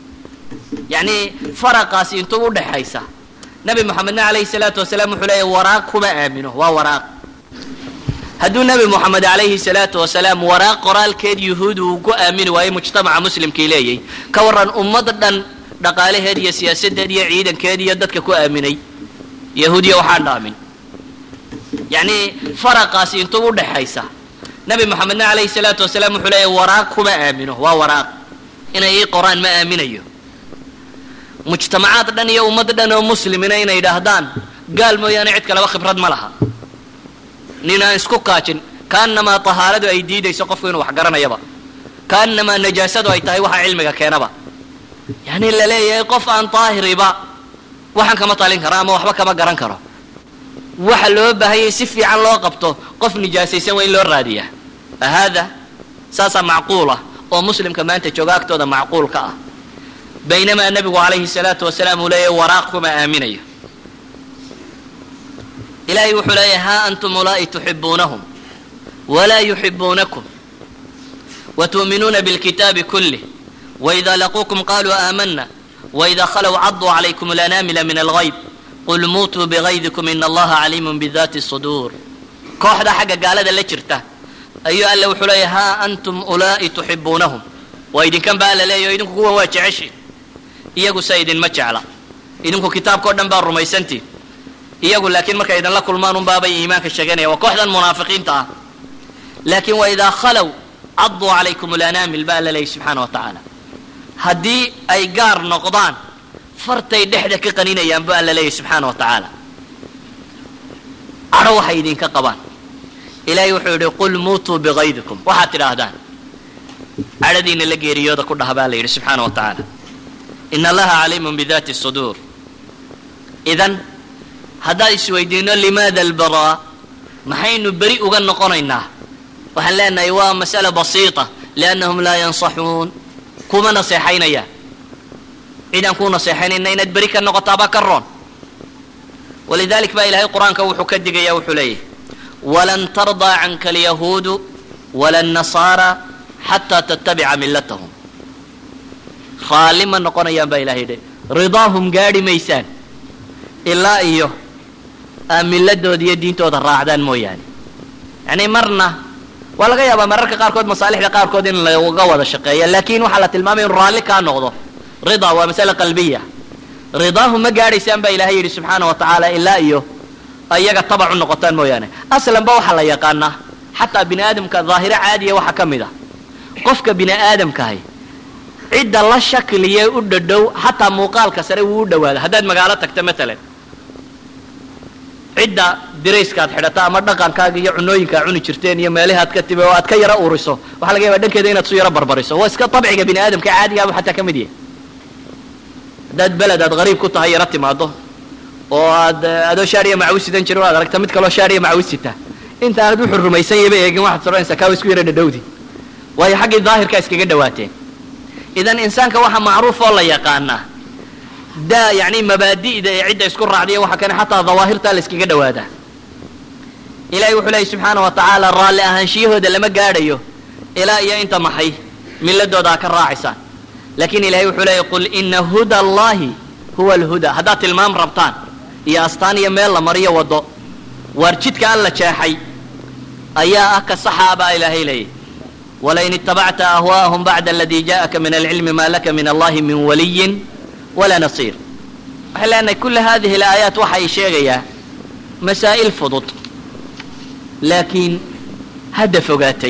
yacni faraqaasi intuu u dhexaysa nebi moxamedna calayhi salaatu wasalaam wuxuu leeyahy waraaq kuma aamino waa waraaq hadduu nebi moxamed calayhi salaatu wasalaam waraaq qoraalkeed yuhuud uu ku aamini waayey mujtamaca muslimkii leeyay ka warran ummad dhan dhaqaalaheed iyo siyaasadeed iyo ciidankeed iyo dadka ku aaminay yahuudiya waxaan dhaamin yacni faraqaasi intuu u dhexaysa nebi moxamedna calayhi salaatu wasalaam wuxuu leeyahy waraaq kuma aamino waa waraaq inay ii qoraan ma aaminayo mujtamacaad dhan iyo ummad dhan oo muslimina inay idhaahdaan gaal mooyaane cid kaleba khibrad ma laha nin aan isku kaajin kaanamaa tahaaradu ay diidayso qofku inuu wax garanayaba kaanamaa najaasadu ay tahay waxa cilmiga keenaba yacni la leeyahay qof aan daahiriba waxaan kama talin karo ama waxba kama garan karo waxa loo baahanyay si fiican loo qabto qof nijaasaysan waa in loo raadiyaa haada saasaa macquul ah oo muslimka maanta jooga agtooda macquul ka ah baynamaa nebigu calayhi salaatu wasalaam uu leeyahay waraaq kuma aaminayo ilaahay wuxuu leeyahay haa antum ulaa'i tuxibuunahum walaa yuxibuunakum watu'minuuna bilkitaabi kulih وإذا لقوكم قالوا آمنا وإذا خلوا عضوا عليكم الأنامل من الغيب قل موتوا بغيظكم إن الله عليم بذات الصدور kooxda xagga gaalada la jirta ayuu alle wuxuu leeyahy haa antum ulaa'i tuxibuunahum waa idinkan baa alla leeyaho idinku kuwan waa jeceshiin iyagu se idinma jecla idinku kitaabka o dhan baa rumaysantiin iyagu laakiin markay idinla kulmaan unbaabay iimaanka sheeganaya waa kooxdan munaafiqiinta ah laakiin wa idaa khalow caduu calaykum alanaamil baa alla leeyahy subxaana wa tacaala haddii ay gaar noqdaan fartay dhexda ka qaninayaan bu alla leeyahy subxaana wa tacaala cadho waxay idinka qabaan ilaahay wuxuu yidhi qul muutuu bikaydikum waxaad tidhaahdaan cadhadiina la geeriyooda ku dhaha baa la yidhi subxaana wa tacaala ina allaha caliimun bidaati suduur idan haddaan isweydiino limaada albaraa maxaynu beri uga noqonaynaa waxaan leenahay waa mas'ala basiita liannahum laa yansaxuun kuma naseexaynayaan cidaan kuu naseexaynayna inaad beri ka noqotaabaa ka roon walidalik baa ilahay qur-aanka wuxuu ka digaya wuxuu leeyahy walan tardaa canka alyahuudu wala annasaara xataa tattabica millatahum raalli ma noqonayaan baa ilahay yidhi ridaahum gaadhi maysaan ilaa iyo aa milladooda iyo diintooda raacdaan mooyaane yacni marna waa laga yaabaa mararka qaarkood masaalixda qaarkood in laga wada shaqeeya laakin waxaa la tilmaamaya inu raalli kaa noqdo rida waa masale qalbiya ridaahum ma gaadhaysaan baa ilahay yidhi subxaana wa tacaala ilaa iyo iyaga tabac u noqotaan mooyaane aslanba waxaa la yaqaanaa xataa bini aadamka daahiro caadiya waxaa ka mid a qofka bini aadamkahay cidda la shakliye u dhadhow xataa muuqaalka sare wuu u dhawaada haddaad magaalo tagta matalan cidda dirayskaad xidhata ama dhaqankaaga iyo cunooyinkaa cuni jirteen iyo meelahaad ka timi oo aad ka yaro uriso waxaa laga yaba dhankeeda inaad su yaro barbariso waa iska abciga bini aadamka caadigaaba xataa ka mid yahay haddaad beled aad qariib ku tahay yaro timaado oo aad adoo shaariya macawisidan jiro aad aragta mid kaloo shaariya macawisita intaanad wuxuu rumaysan yaba eegin waxaad soranaysaa kaawa isku yaro dhadhowdi waayo xaggii daahirkaa iskaga dhawaateen idan insaanka waxaa macruuf oo la yaqaanaa daa yani mabaadi'da ee cidda isku raacdiya waxa kane xataa dawaahirtaa la iskaga dhawaadaa ilahay wuxuu leeyay subxaana wa tacaala raalli ahaanshiyahooda lama gaadhayo ilaa iyo inta maxay milladooda ha ka raacaysaan laakiin ilahay wuxuu leeyay qul ina huda allahi huwa alhuda haddaad tilmaam rabtaan iyo astaan iyo meel la mariyo waddo waar jidka alla jeexay ayaa ah ka saxa baa ilaahay leeyay walain itabacta ahwaءahum bacda aladi jaءaka min alcilmi ma laka min allahi min waliyin walaa nasiir waxay leenahay kula hadihi alaayaat waxay sheegayaa masaa'il fudud laakiin hadda fogaatay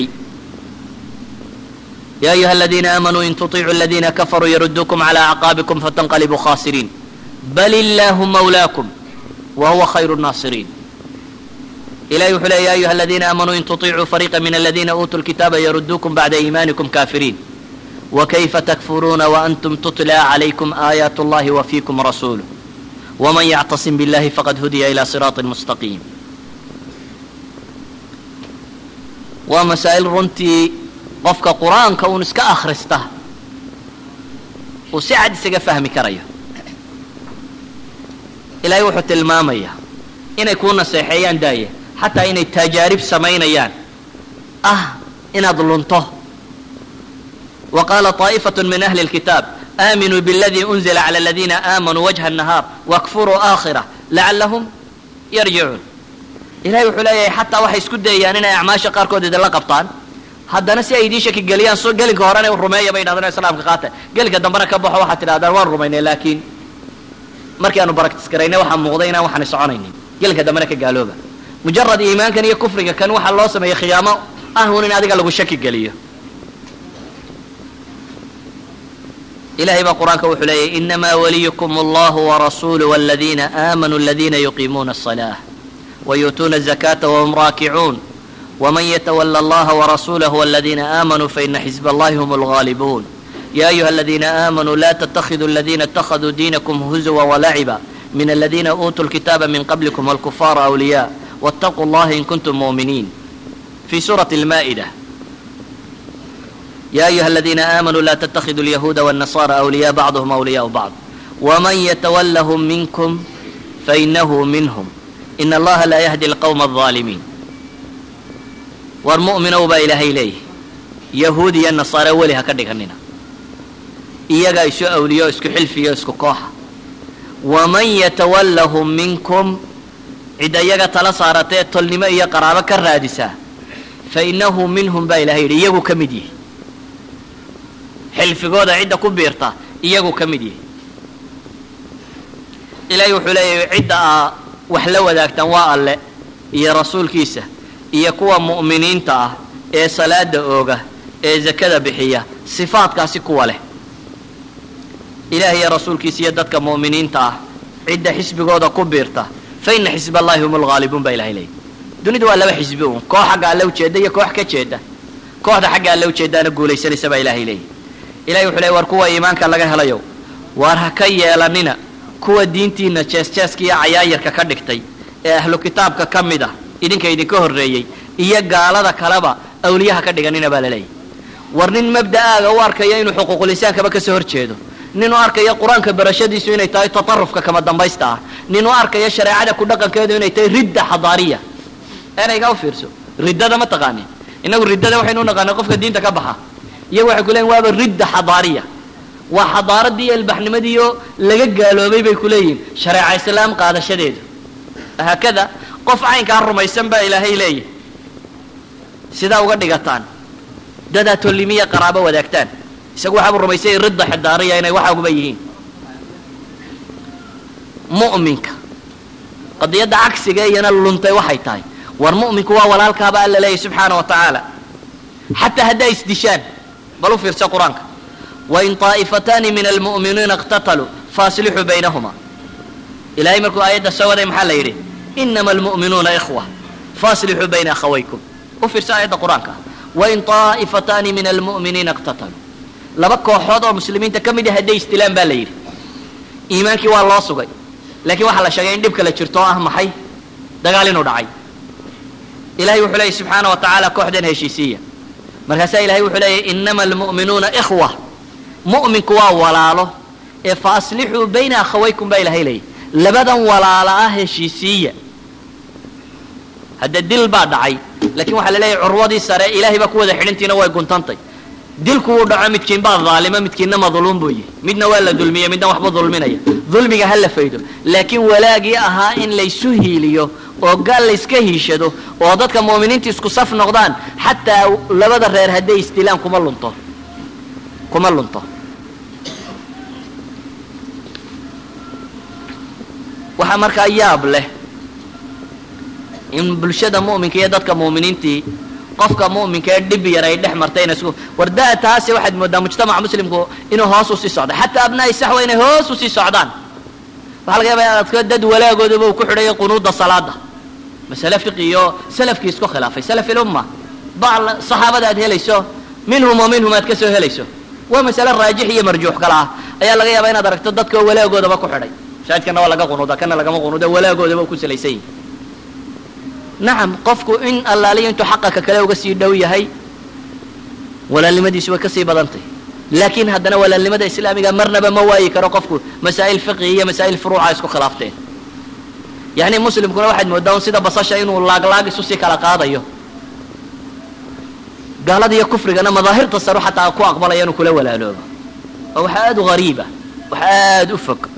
ya ayuha aladiina aamanuu in tuطicuu aladiina kafaruu yarudukum calى acqaabikum fatanqalibuu khasiriin bal illaahu mawlaakum wa huwa khayru الnaasiriin ilahi wuxuu leey ya ayuha aladiina aamanuu in tuطicuu fariiqa min aladiina uutuu lkitaaba yarudukum bacda iimaanikum kaafiriin wakayfa takfuruuna waantum tutla calaykum aayaat اllahi wa fiikum rasuuluh wman yactasim biاllahi faqad hudiya ilى siraaطi mustaqiim waa masaa'il runtii qofka qur-aanka uun iska akhrista uu si cad isaga fahmi karayo ilaahay wuxuu tilmaamayaa inay kuu naseexeeyaan daaya xataa inay tajaarib samaynayaan ah inaad lunto wa qaala طaa'ifaة min ahli اlkitaab aaminuu bاladii unzila calى aladiina aamanuu wajha الnahaar wakfuruu aakhirة lacalahum yarjicuun ilahay wuxuu leeyahay xataa waxay isku dayayaan inay acmaasha qaarkood idinla qabtaan haddana si ay idiin shaki geliyaan so gelinka horena rumeeya bay yidhahdaan islaamka qaata gelinka dambena ka baxo waxaad tidhahdaan waan rumaynay laakiin markii aanu baraktis garaynay waxaa muuqday inaan waxaanay soconaynin gelinka dambena ka gaalooba mujarad iimaankan iyo kufriga kan waxaa loo sameeyey khiyaamo ah un in adiga lagu shaki geliyo ilahay baa qur-aanka wuxuu leeyahy inamaa waliyukum allahu warasuulu waladiina aamanuu aladiina yuqiimuuna الصalaة ويؤتون الزكاة وهم راكعون ومن يتولى الله ورسوله والذين آمنوا فإن حزب الله هم الغالبون يا أيها الذين آمنوا لا تتخذوا الذين اتخذوا دينكم هزوا ولعبا من الذين أوتوا الكتاب من قبلكم والكفار أولياء واتقوا الله إن كنتم مؤمنين في سورة المائدة يا أيها الذين آمنوا لا تتخذوا اليهود والنصارى أولياء بعضهم أولياء بعض ومن يتولهم منكم فإنه منهم in allaha laa yahdi alqawma alظaalimiin war mu'minow baa ilaahay leeyahy yahuud iyo nasaare weli ha ka dhiganina iyagaa isu awliyo isku xilfiyo isku kooxa waman yatawallahum minkum cidda iyaga tala saaratee tolnimo iyo qaraabo ka raadisaa fa innahu minhum baa ilahay yidhi iyagu ka mid yihi xilfigooda cidda ku biirta iyagu ka mid yihi ilahay wuxuu leeyahay cidda a wax la wadaagtaan waa alle iyo rasuulkiisa iyo kuwa mu'miniinta ah ee salaada ooga ee zakada bixiya sifaadkaasi kuwa leh ilaah iyo rasuulkiisa iyo dadka mu'miniinta ah cidda xisbigooda ku biirta fa ina xisb allahi hum lghaalibuun baa ilahay leeyay dunida waa laba xisbi uun koox xagga alle ujeeda iyo koox ka jeeda kooxda xagga alle ujeedaana guulaysanaysa baa ilahay leeyay ilahay wuxuu leey war kuwa iimaanka laga helayo waar ha ka yeelanina kuwa diintiina jees-jeeska iyo cayaayarka ka dhigtay ee ahlu kitaabka ka mid ah idinka idinka horreeyey iyo gaalada kaleba awliyaha ka dhiganina baa laleeyahy war nin mabda'aaga u arkaya inuu xuquuqulisaankaba kasoo hor jeedo nin u arkaya qur-aanka barashadiisu inay tahay tatarufka kama dambaysta ah nin u arkaya shareecada ku dhaqankeedu inay tahay ridda xadaariya eraygaa u fiirso riddada ma taqaanin innagu riddada waxaynu u naqaanay qofka diinta ka baxa iyagu waxay ku leeyiin waaba ridda xadaariya waa xadaaradii iyo ilbaxnimadiiyo laga gaaloobay bay ku leeyihin shareeca islaam qaadashadeedu haakada qof caynkaa rumaysan baa ilaahay leeyahy sidaa uga dhigataan dadaa tolimiya qaraabo wadaagtaan isagu waxaabuu rumaysay ridda xidaariya inay waxaaguba yihiin mu'minka qadiyadda cagsiga iyana luntay waxay tahay war mu'minku waa walaalkaaba alla leeyahy subxaana wa tacaala xataa hadday isdishaan bal u fiirsa qur-aanka wain طaa'ifataani min almu'miniina اqtataluu faaslixuu baynahuma ilahay markuu aayadda soo waday maxaa la yidhi inama almu'minuuna ikhwa faaslixuu bayna akhawaykum u fiirsa aayadda qur-aanka wain طaa'ifataani min almu'miniina اqtataluu laba kooxood oo muslimiinta ka mid ah hadday istilaan baa la yidhi iimaankii waa loo sugay laakiin waxaa la sheegay in dhibka la jirto oo ah maxay dagaal inuu dhacay ilahay wuxuu leeyay subxaana wa tacaala kooxdan heshiisiiya markaasaa ilahay wuxuu leeyahy inama almu'minuuna ikhwa mu'minku waa walaalo ee fa aslixuu bayna akhawaykum baa ilahay leeyahy labadan walaala ah heshiisiiya hadda dil baa dhacay laakiin waxaa la leeyahy curwadii sare ilaahay baa ku wada xidhintiina way guntantay dilku wuu dhaco midkiin baa daalima midkiinna madluum buu yihi midna waa la dulmiya midna waxba dulminaya dulmiga ha la faydo laakiin walaagii ahaa in laysu hiiliyo oo gaal layska hiishado oo dadka mu'miniinta isku saf noqdaan xataa labada reer hadday isdilaan kuma lunto kuma lunto waxaa markaa yaab leh in bulshada mu'minka iyo dadka mu'miniintii qofka mu'minka ee dhib yar ay dhex martayna isku wardaa taasi waxaad moodaa mujtamaca muslimku inuu hoos usii socda xataa abnaa'i saxwa inay hoos usii socdaan waxaa laga yaabaa adka dad walaagoodaba uu ku xidhayo qunuuda salaada masale fiqi iyo salafkii isku khilaafay salaf ilumma bacl saxaabada aad helayso minhum wa minhum aad ka soo helayso waa masale raajix iyo marjuux kala ah ayaa laga yaabaa inaad aragto dadka walaagoodaba ku xidhay shaahidkana waa laga qunuuda kana lagama qunuuda walaagoodaba ku salaysan yihi nacam qofku in allaaliya intuu xaqaka kale uga sii dhow yahay walaalnimadiisu way kasii badantay laakiin haddana walaalnimada islaamiga marnaba ma waayi karo qofku masaa'il fiqi iyo masaa'il furuuca isku khilaafteen yacni muslimkuna waxaad moodaa un sida basasha inuu laaglaag isu sii kala qaadayo gaalada iyo kufrigana madaahirta saru xataa ku aqbalaya inuu kula walaaloobo oo waxa aada u hariiba wax aada u fog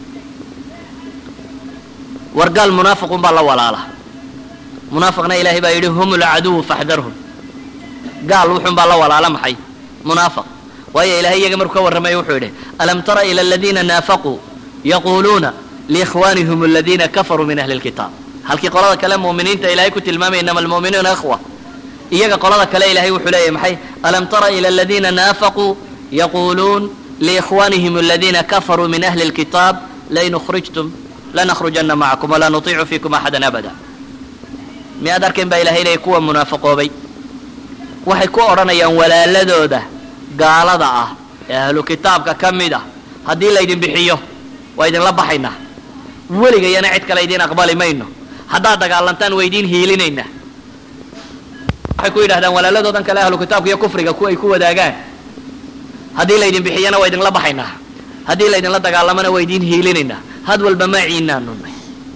war gaal munaafiqun baa la walaala munaafiqna ilaahay baa yidhi hum lcaduwu faxdarhum gaal wuxun baa la walaala maxay munaafiq waayo ilahay iyaga markuu ka warramaya wuxuu yidhi alam tara ila aladiina naafaquu yaquuluuna liikhwaanihim aladiina kafaruu min ahli lkitaab halkii qolada kale mu'miniinta ilahay ku tilmaamaya inama almu'minuuna ikhwa iyaga qolada kale ilahay wuxuu leeyahy maxay alam tara ila aladiina naafaquu yaquuluun liikhwaanihim aladiina kafaruu min ahli lkitaab lain ukhrijtum lanakrujana macakum walaa nutiicu fiikum axadan abada miyaad arkayn baa ilahay leeyay kuwa munaafiqoobay waxay ku odhanayaan walaaladooda gaalada ah ee ahlu kitaabka ka mid ah haddii laydin bixiyo waa idinla baxaynaa weligayana cid kale idiin aqbali mayno haddaad dagaalantaan waa idiin hiilinaynaa waxay ku yidhahdaan walaaladoodan kale ahlu kitaabka iyo kufriga kuwa ay ku wadaagaan haddii laydin bixiyana waa idinla baxaynaa haddii laydinla dagaalamana waa idiin hiilinaynaa had walba maciinaanunay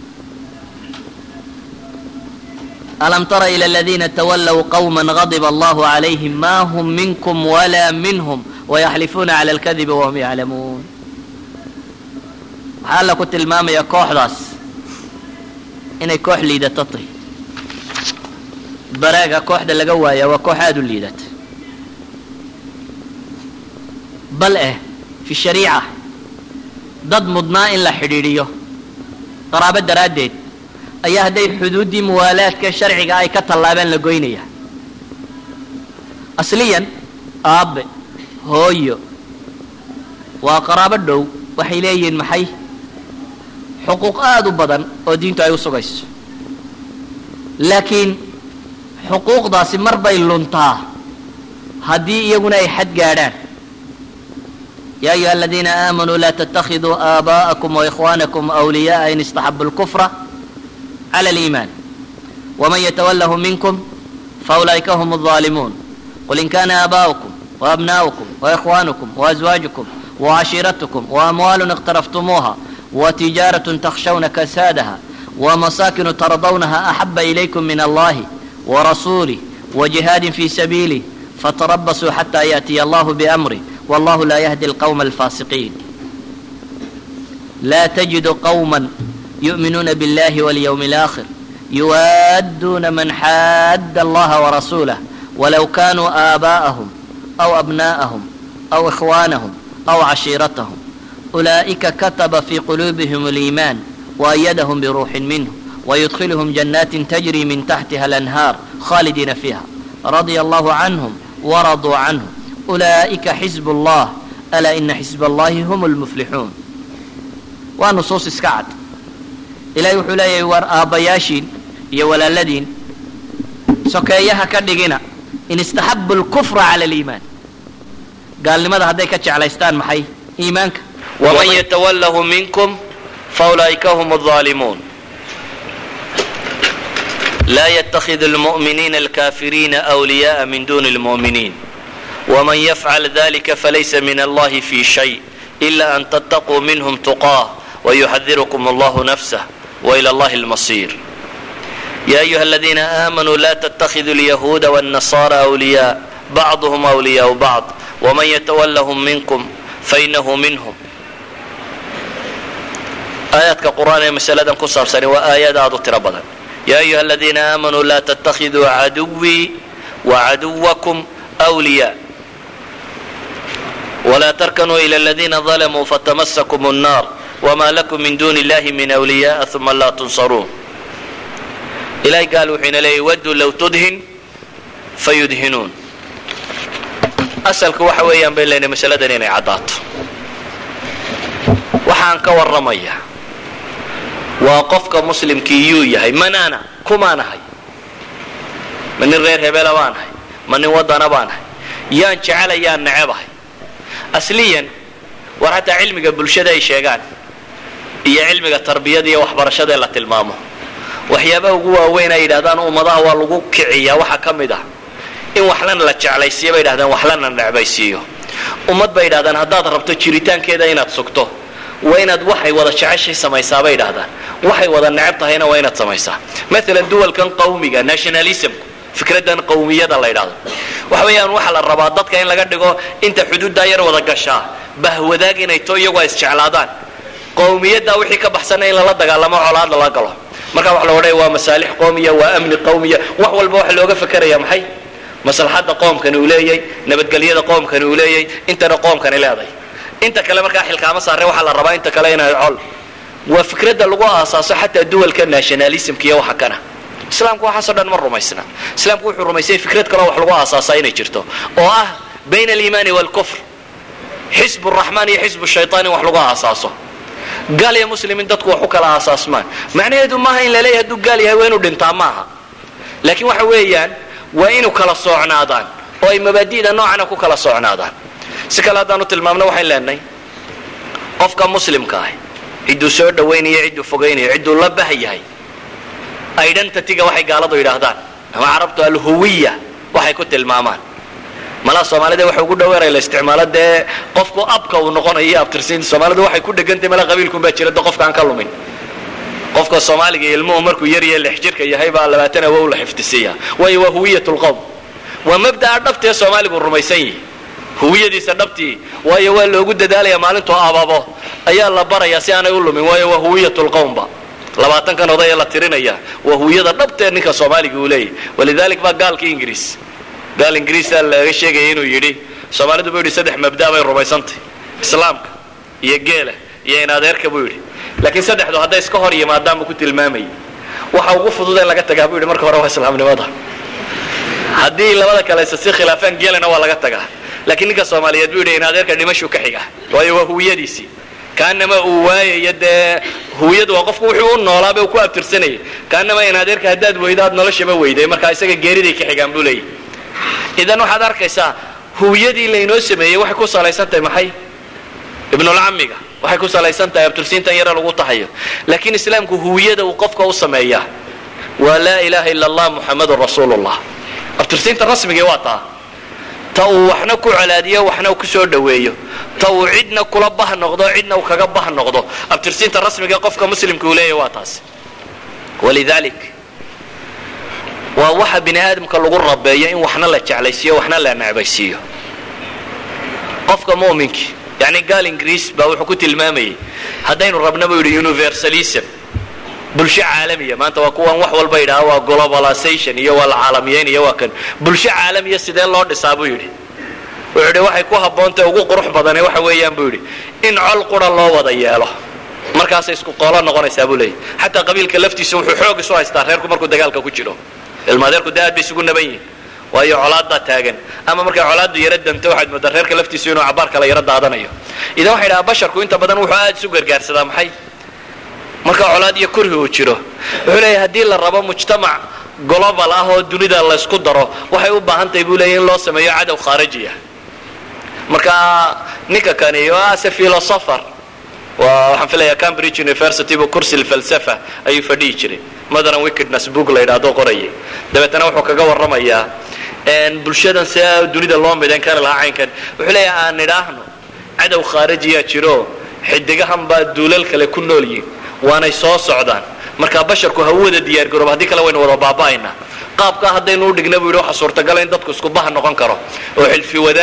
alam tara ila aladiina tawallow qawma gadib allahu calayhim ma hum minkum walaa minhum wayaxlifuuna cala alkadibi wahum yaclamuun waxaa alla ku tilmaamaya kooxdaas inay koox liidato tahy baraaga kooxda laga waaya waa koox aada u liidata bal eh fi shariica dad mudnaa in la xidhiidhiyo qaraabo daraaddeed ayaa hadday xuduuddii muwaalaadka sharciga ay ka tallaabeen la goynaya asliyan aabe hooyo waa qaraabo dhow waxay leeyihiin maxay xuquuq aada u badan oo diintu ay u sugayso laakiin xuquuqdaasi mar bay luntaa haddii iyaguna ay xad gaadhaan ya ayuha aladiina aamanuu laa ttakiduu aabaءakum وإkhwanakum أwliyaءa in istaxabu اlkufra clى اliiman wman ytwlahu minkum faulaئika hm الظalimuun qul in kana aabaؤkum وabna'ukum وإkhwanukum وأزwaaجukum وcashiiratkum وأmwal اqtaraftumuuha وtijaaraة تkhshawna kasaadaha وmasakinu tardawnaha أxaba إlaykum min allahi وrasulih وجihaadi fi sabiilih fatarabasuu xatى yaأtiya allah bأmrih والله لا يهدي القوم الفاسقين لا تجد قوما يؤمنون بالله واليوم الآخر يوادون من حاد الله ورسوله ولو كانوا آباءهم أو أبناءهم أو إخوانهم أو عشيرتهم أولئك كتب في قلوبهم الإيمان وأيدهم بروح منه ويدخلهم جنات تجري من تحتها الأنهار خالدين فيها رضي الله عنهم ورضوا عنه أولئك حزب الله ألا إن حزب الله هم المفلحون waa nusuus iska cad ilahay wuxuu leeyahay war aabbayaashiin iyo walaaladiin sokeeyaha ka dhigina in istaxabu lkufra cala aliimaan gaalnimada hadday ka jeclaystaan maxay iimaanka waman yatawallahu minkum faulaa'ika hum الظaalimuun laa yتakhid اlmuؤminiina alkafiriina أwliyaءa min duni اlmuؤminiin wman yfcal dalika falaysa min allahi fi shay ila an ttaquu minhm tuqaah ويحذركم الله نفسه وإلى الله المصير يا أيها الذين آمنوا لا تتخذوا اليهود والنصارى أولياء بعضهم أولياء بعض waman yatawallahum minkum fainahu minhum aayaadka qur'aan ee masaladan ku saabsani waa aayaad aad u tiro badan ya ayuha aladiina aamanuu laa tattakhiduu caduwii wacaduwakum wliya wla tarkanuu ila aladiina dalamuu fatamasakum الnar wma lakum min duni illahi min wliyaءa uma laa tunsaruun ilahay gaal wuxuu ina leeyay waduu low tudhin fayudhinuun asalku waxa weeyaan bay leynay masaladan inay caddaato waxaan ka warramaya waa qofka muslimkii yuu yahay manaana kumaan ahay ma nin reer hebela baan ahay ma nin waddana baan ahay yaan jecelayaan necebahay asliyan war hataa cilmiga bulshada ay sheegaan iyo cilmiga tarbiyada iyo waxbarashada ee la tilmaamo waxyaabaha ugu waaweyn ay yidhahdaan ummadaha waa lagu kiciyaa waxaa ka mid ah in waxlana la jeclaysiiyo bay yidhahdaan waxlana necbaysiiyo ummad bay yidhahdaan haddaad rabto jiritaankeeda inaad sugto waa inaad waxay wada jeceshay samaysaa bay yidhahdaan waxay wada necab tahayna waa inaad samaysaa maalan duwalkan qawmiga nationalismku fikradan qawmiyada la ydhahdo waxa weeyaan waxaa la rabaa dadka in laga dhigo inta xuduuddaa yar wada gashaa bahwadaag inay to iyagu ay isjeclaadaan qawmiyaddaa wixii ka baxsana in lala dagaalamo colaad lala galo marka waxa la odhaya waa masaalix qowmiya waa amni qowmiya wax walba waxa looga fakeraya maxay maslaxadda qoomkani uu leeyahy nabadgelyada qoomkani uu leeyahy intana qoomkani leedahay inta kale markaa xilkaama saare waxaa la rabaa inta kale inay col waa fikradda lagu aasaaso xataa duwalka nationalismka iyo waxa kana islaamku waxaasoo dhan ma rumaysna islaamku wuxuu rumaysanya fikrad kaleo wax lagu aasaasaa inay jirto oo ah bayna aliimaani waalkufr xisbu raxmaan iyo xisbu shaytaan in wax lagu aasaaso gaal iyo muslim in dadku wax u kala aasaasmaan macnaheedu maaha in laleeyahy hadduu gaal yahay waa inuu dhintaa maaha laakiin waxa weeyaan waa inuu kala soocnaadaan oo ay mabaadi'da noocana ku kala soocnaadaan si kale haddaanu tilmaamno waxayn leenahay qofka muslimka ah cidduu soo dhawaynayo cidduu fogaynayo cidduu la bah yahay identityga waxay gaaladu yidhaahdaan ama carabtu alhuwiya waxay ku tilmaamaan malaa soomaalida waxa ugu dhaweeray la isticmaalo dee qofku abka uu noqonayo abtirsiinta soomaalida waxay ku dhegantay mala qabiilkun baa jira de qofka aan ka lumin qofka soomaaliga ilmuhu markuu yar iyo lix jirka yahay baa labaatan awow la xifdisiiya waayo waa huwiyat lqowm waa mabda'a dhabtee soomaaligu rumaysan yihi huwiyadiisa dhabtii waayo waa loogu dadaalaya maalintuu ababo ayaa la barayaa si aanay u lumin waayo waa huwiyat lqowmba labaatankan odaya la tirinaya waa huwiyada dhabtee ninka soomaaliga uu leeyahy walidalik baa gaalkii ingiriis gaal ingiriisa laga sheegaya inuu yidhi soomaalidu buu yidhi saddex mabda bay rumaysantay islaamka iyo geela iyo in adeerka buu yidhi laakiin saddexdu hadday iska hor yimaadaan buu ku tilmaamayay waxa ugu fudud in laga tagaa buu yidhi marka hore waa islaamnimada haddii labada kale isa si khilaafaan geelana waa laga tagaa laakiin ninka soomaaliyeed buu yidhi in adeerka dhimashuu ka xiga waayo waa huwiyadiisii kaanama uu waayayo dee huwiyadu waa qofku wuxuu u noolaaba uu ku abtirsanayay kaanama in adeerka haddaad weydo aad noloshaba weyday marka isaga geeriday ka xigaan buu leeyahy idan waxaad arkaysaa huwiyadii laynoo sameeyey waxay ku salaysan tahay maxay ibnulcamiga waxay ku salaysan tahay abtirsiintan yare lagu tahayo laakiin islaamku huwiyada uu qofka u sameeyaa waa laa ilaha ila allah muxamadun rasuulullah abtirsiinta rasmigii waa taa ta uu waxna ku colaadiyo waxna ku soo dhoweeyo ta uu cidna kula bah noqdo cidna uu kaga bah noqdo abtirsiinta rasmiga qofka muslimka uu leeyahy waa taas walidalik waa waxa bini aadamka lagu rabeeyo in waxna la jeclaysiiyo waxna la necbaysiiyo qofka muminkii yani gaal ingiriis baa wuxuu ku tilmaamayay haddaynu rabna buu yidhi universalism bulsho caalamiya maanta waa kuwan wax walba yidhaha waa globalization iyo waa la caalamiyeyn iyo waa kan bulsho caalamiya sidee loo dhisaa buu yidhi wuxuu yidhi waxay ku habboontahy ugu qurux badane waxa weeyaan buu yidhi in col qura loo wada yeelo markaasay isku qoolo noqonaysaa buu leeyahy xataa qabiilka laftiisa wuxuu xoog isu haystaa reerku markuu dagaalka ku jiro ilmaadeerku de aad bay isugu naban yihin waayo colaaddaa taagan ama markay colaaddu yaro danto waxaad moodaa reerka laftiisu inuu cabaar kale yaro daadanayo idan waxay dhahaa basharku inta badan wuxuu aad isu gargaarsadaa maxay marka colaad iyo kurhi uu jiro wuxuu leeyahy haddii la rabo mujtamac global ah oo dunida laysku daro waxay u baahan tahay buu leeyahy in loo sameeyo cadow khaarijiya marka ninka kani ase philosopher waa waxaan filaya cambridge university bu kursi falsafa ayuu fadhihi jiray modern wickedness book la yidhaahdo qorayay dabeetana wuxuu kaga warramayaa bulshadan see dunida loo midayn kari lahaa caynkan wuxuu leeyahay aan nidhaahno cadow khaarijiyaa jiro xidigahan baa duulal kale ku nool yihin waanay soo socdaan marka basharku ha u wada diyaargarooba haddii kale waynu wada baaba'aynaa qaabkaa haddaynu u dhigna buu yidhi waxa suurtagala in dadku isku baha noqon karo oo xilfi wadaag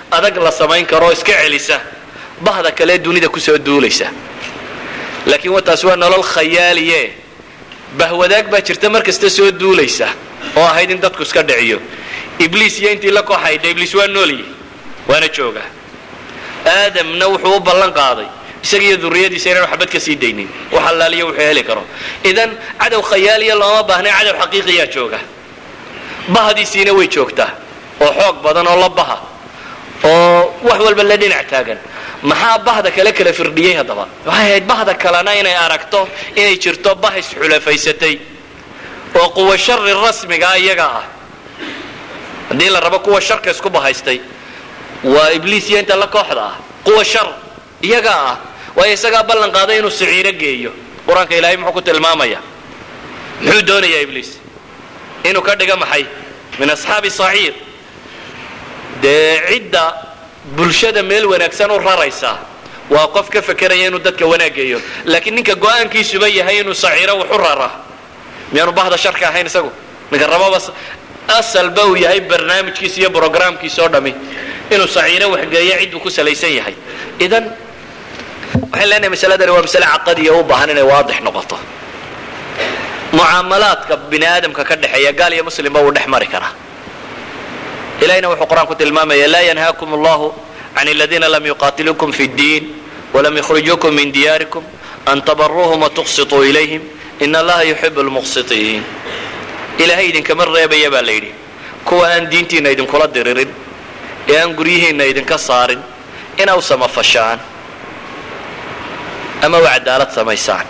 adag la samayn karo oo iska celisa bahda kale dunida kusoo duulaysa laakiin wataas waa nolol khayaaliye bahwadaag baa jirta mar kasta soo duulaysa oo ahayd in dadku iska dhiciyo ibliis iyo intii la kooxaydha ibliis waa noolyi waana jooga aadamna wuxuu u ballan qaaday isaga iyo duriyadiisa inaan waxbad ka sii daynin wax allaaliya wuxuu heli karo idan cadow khayaaliya looma baahnay cadow xaqiiqiyaa jooga bahdiisiina way joogtaa oo xoog badan oo la baha oo wax walba la dhinac taagan maxaa bahda kale kala firdhiyey haddaba waxay ahayd bahda kalena inay aragto inay jirto bah isxulafaysatay oo quwa shari rasmigaa iyaga ah haddii la rabo kuwa sharka isku bahaystay waa ibliis iyo inta la kooxda ah quwa shar iyagaa ah waayo isagaa ballan qaaday inuu siciiro geeyo qur-aanka ilaahay muxuu ku tilmaamaya muxuu doonayaa ibliis inuu ka dhiga maxay min asxaabi saciir dee cidda bulshada meel wanaagsan u raraysa waa qof ka fekeraya inuu dadka wanaaggeeyo laakiin ninka go-aankiisuba yahay inuu saciiro wax u rara miyaanu bahda sharka ahayn isagu ninka rababa asalba uu yahay barnaamijkiisa iyo brograamkiisa oo dhami inuu saciiro waxgeeyo cidduu ku salaysan yahay idan waxaan leenahay masaladani waa masale caqadiya u baahan inay waadix noqoto mucaamalaadka bini aadamka ka dhexeeya gaal iyo muslimba wuu dhex mari karaa ilahina wuxuu qur-aanku tilmaamaya laa yanhaakum allahu can aladiina lam yuqaatiluukum fi اddiin walam yukhrijuukum min diyaarikum an tabaruuhum watuqsituu ilayhim in allaha yuxibu lmuqsitiin ilaahay idinkama reebaya baa la yidhi kuwa aan diintiina idinkula diririn ee aan guryihiinna idinka saarin ina u samafashaan ama u cadaalad samaysaan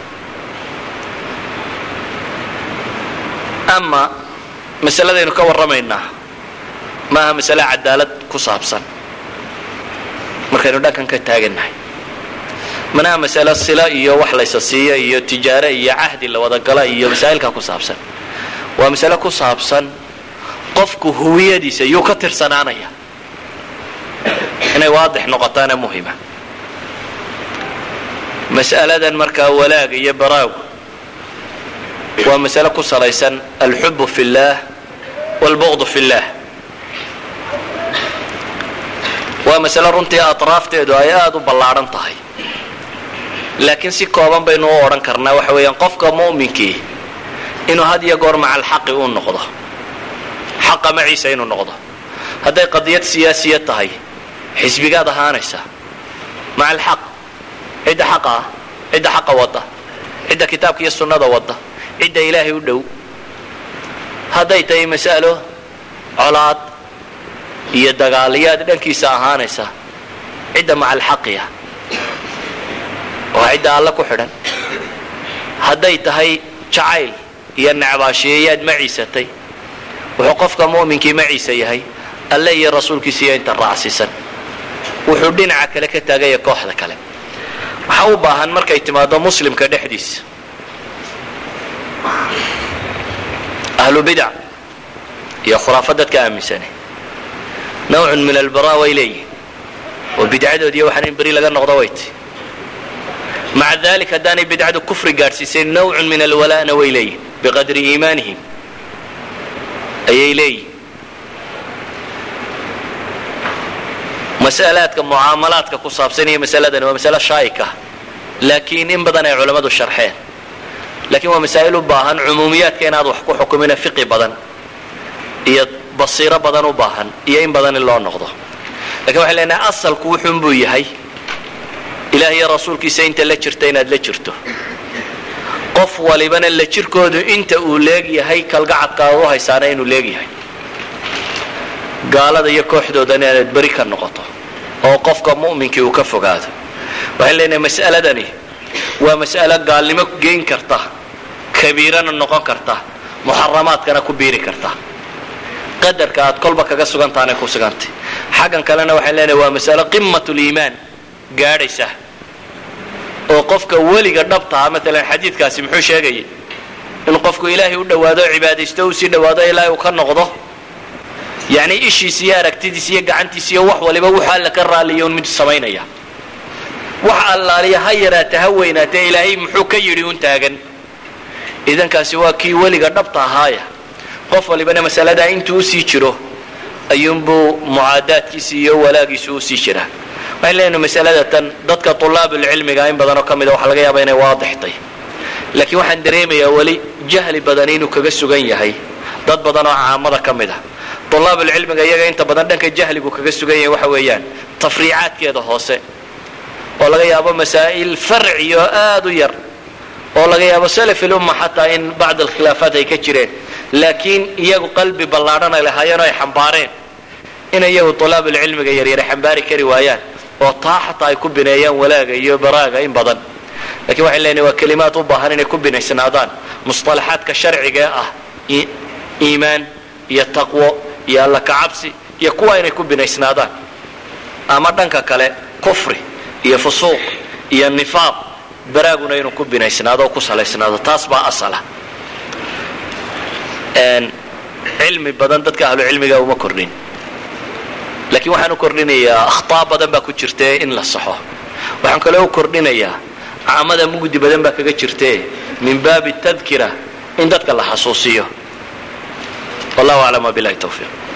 ama masaladaynu ka warramaynaa maaha masale cadaalad ku saabsan markaynu dhankan ka taagannahay manaha masale sila iyo wax laysa siiya iyo tijaare iyo cahdi la wadagala iyo masaa'ilkaa ku saabsan waa masale ku saabsan qofku huwiyadiisa yuu ka tirsanaanaya inay waadix noqotaana muhima mas'aladan markaa walaaga iyo baraagu waa masale ku salaysan alxubu fi اllaah wاlbuqdu fi اllah waa masale runtii atraafteedu ay aada u ballaadhan tahay laakiin si kooban baynu u odhan karnaa waxa weeyaan qofka mu'minkii inuu had iyo goor maca alxaqi uu noqdo xaqa maciisa inuu noqdo hadday qadiyad siyaasiya tahay xisbigaad ahaanaysa maca alxaq cidda xaqa ah cidda xaqa wadda cidda kitaabka iyo sunnada wadda cidda ilaahay u dhow hadday tahay mas'alo colaad iyo dagaaliyaad dhankiisa ahaanaysa cidda maca alxaqiya oo cidda alle ku xidhan hadday tahay jacayl iyo necbaashiyayaad maciisatay wuxuu qofka mu'minkii maciisa yahay alle iyo rasuulkiisa iyo inta raacsiisan wuxuu dhinaca kale ka taagaya kooxda kale waxaa u baahan markay timaado muslimka dhexdiisa ahlu bidac iyo khuraafa dadka aaminsane nawcun min albara way leeyihin oo bidcadood iyo waxaan in beri laga noqdo way ti maca dalik haddaanay bidcadu kufri gaadhsiisayn nawcun min alwala'na way leeyihin biqadri iimaanihim ayay leeyihin mas'alaadka mucaamalaadka ku saabsan iyo masaladani waa masale shaayika laakiin in badan ay culammadu sharxeen lakiin waa masaa'il u baahan cumuumiyaadka inaad wax ku xukumina fiqi badan iyo basiiro badan u baahan iyo in badan in loo noqdo lakin waxay leenahay asalku wuxuun buu yahay ilaah iyo rasuulkiisa inta la jirta inaad la jirto qof walibana la jirkoodu inta uu leegyahay kalgacadkaad u haysaana inuu leegyahay gaalada iyo kooxdoodana inaad beri ka noqoto oo qofka mu'minkii uu ka fogaado waxaan leenahay mas'aladani waa mas'alo gaalnimo geyn karta kabiirana noqon karta muxaramaadkana ku biiri karta qadarka aad kolba kaga sugantaanay ku sugantay xaggan kalena waxaan leenahay waa masalo qimat liimaan gaadhaysa oo qofka weliga dhabtaha maalan xadiidkaasi muxuu sheegayay in qofku ilaahay u dhowaado o cibaadaysto u sii dhowaado ilaahay uu ka noqdo yacni ishiis iyo aragtidiis iyo gacantiis iyo wax waliba wuxuu alla ka raaliya un mid samaynaya wax allaaliya ha yaraata ha weynaatee ilaahay muxuu ka yidhi un taagan idankaasi waa kii weliga dhabta ahaaya qof walibana masaladaa intuu usii jiro ayuunbuu mucaadaadkiisi iyo walaagiisu usii jiraa waxaan leenahay masalada tan dadka tulaabulcilmiga in badanoo ka mida waxa laga yaaba inay waadixtay laakiin waxaan dareemayaa weli jahli badan inuu kaga sugan yahay dad badan oo caamada ka mid a tulaabulcilmiga iyaga inta badan dhanka jahligu kaga sugan yahay waxa weeyaan tafriicaadkeeda hoose oo laga yaabo masaa'il farciyo aad u yar oo laga yaabo salafil umma xataa in bacd alkhilaafaat ay ka jireen laakiin iyagu qalbi ballaadhan ay lahaayeen oo ay xambaareen inay iyagu tulaabulcilmiga yaryare xambaari kari waayaan oo taa xataa ay ku bineeyaan walaaga iyo baraaga in badan lakin waxay leenahay waa kelimaad u baahan inay ku binaysnaadaan musطalaxaadka sharciga ah iimaan iyo taqwo iyo alla kacabsi iyo kuwa inay ku binaysnaadaan ama dhanka kale kufri iyo fusuuq iyo nifaaq baraaguna inuu ku binaysnaado oo ku salaysnaado taas baa asala cilmi badan dadka ahlu cilmiga uma kordhin laakiin waxaan u kordhinayaa akhtaa badan baa ku jirtae in la saxo waxaan kale u kordhinayaa caamada mugdi badan baa kaga jirtae min baabi tadkira in dadka la xasuusiyo wallahu aclam wabilahi tawfiiq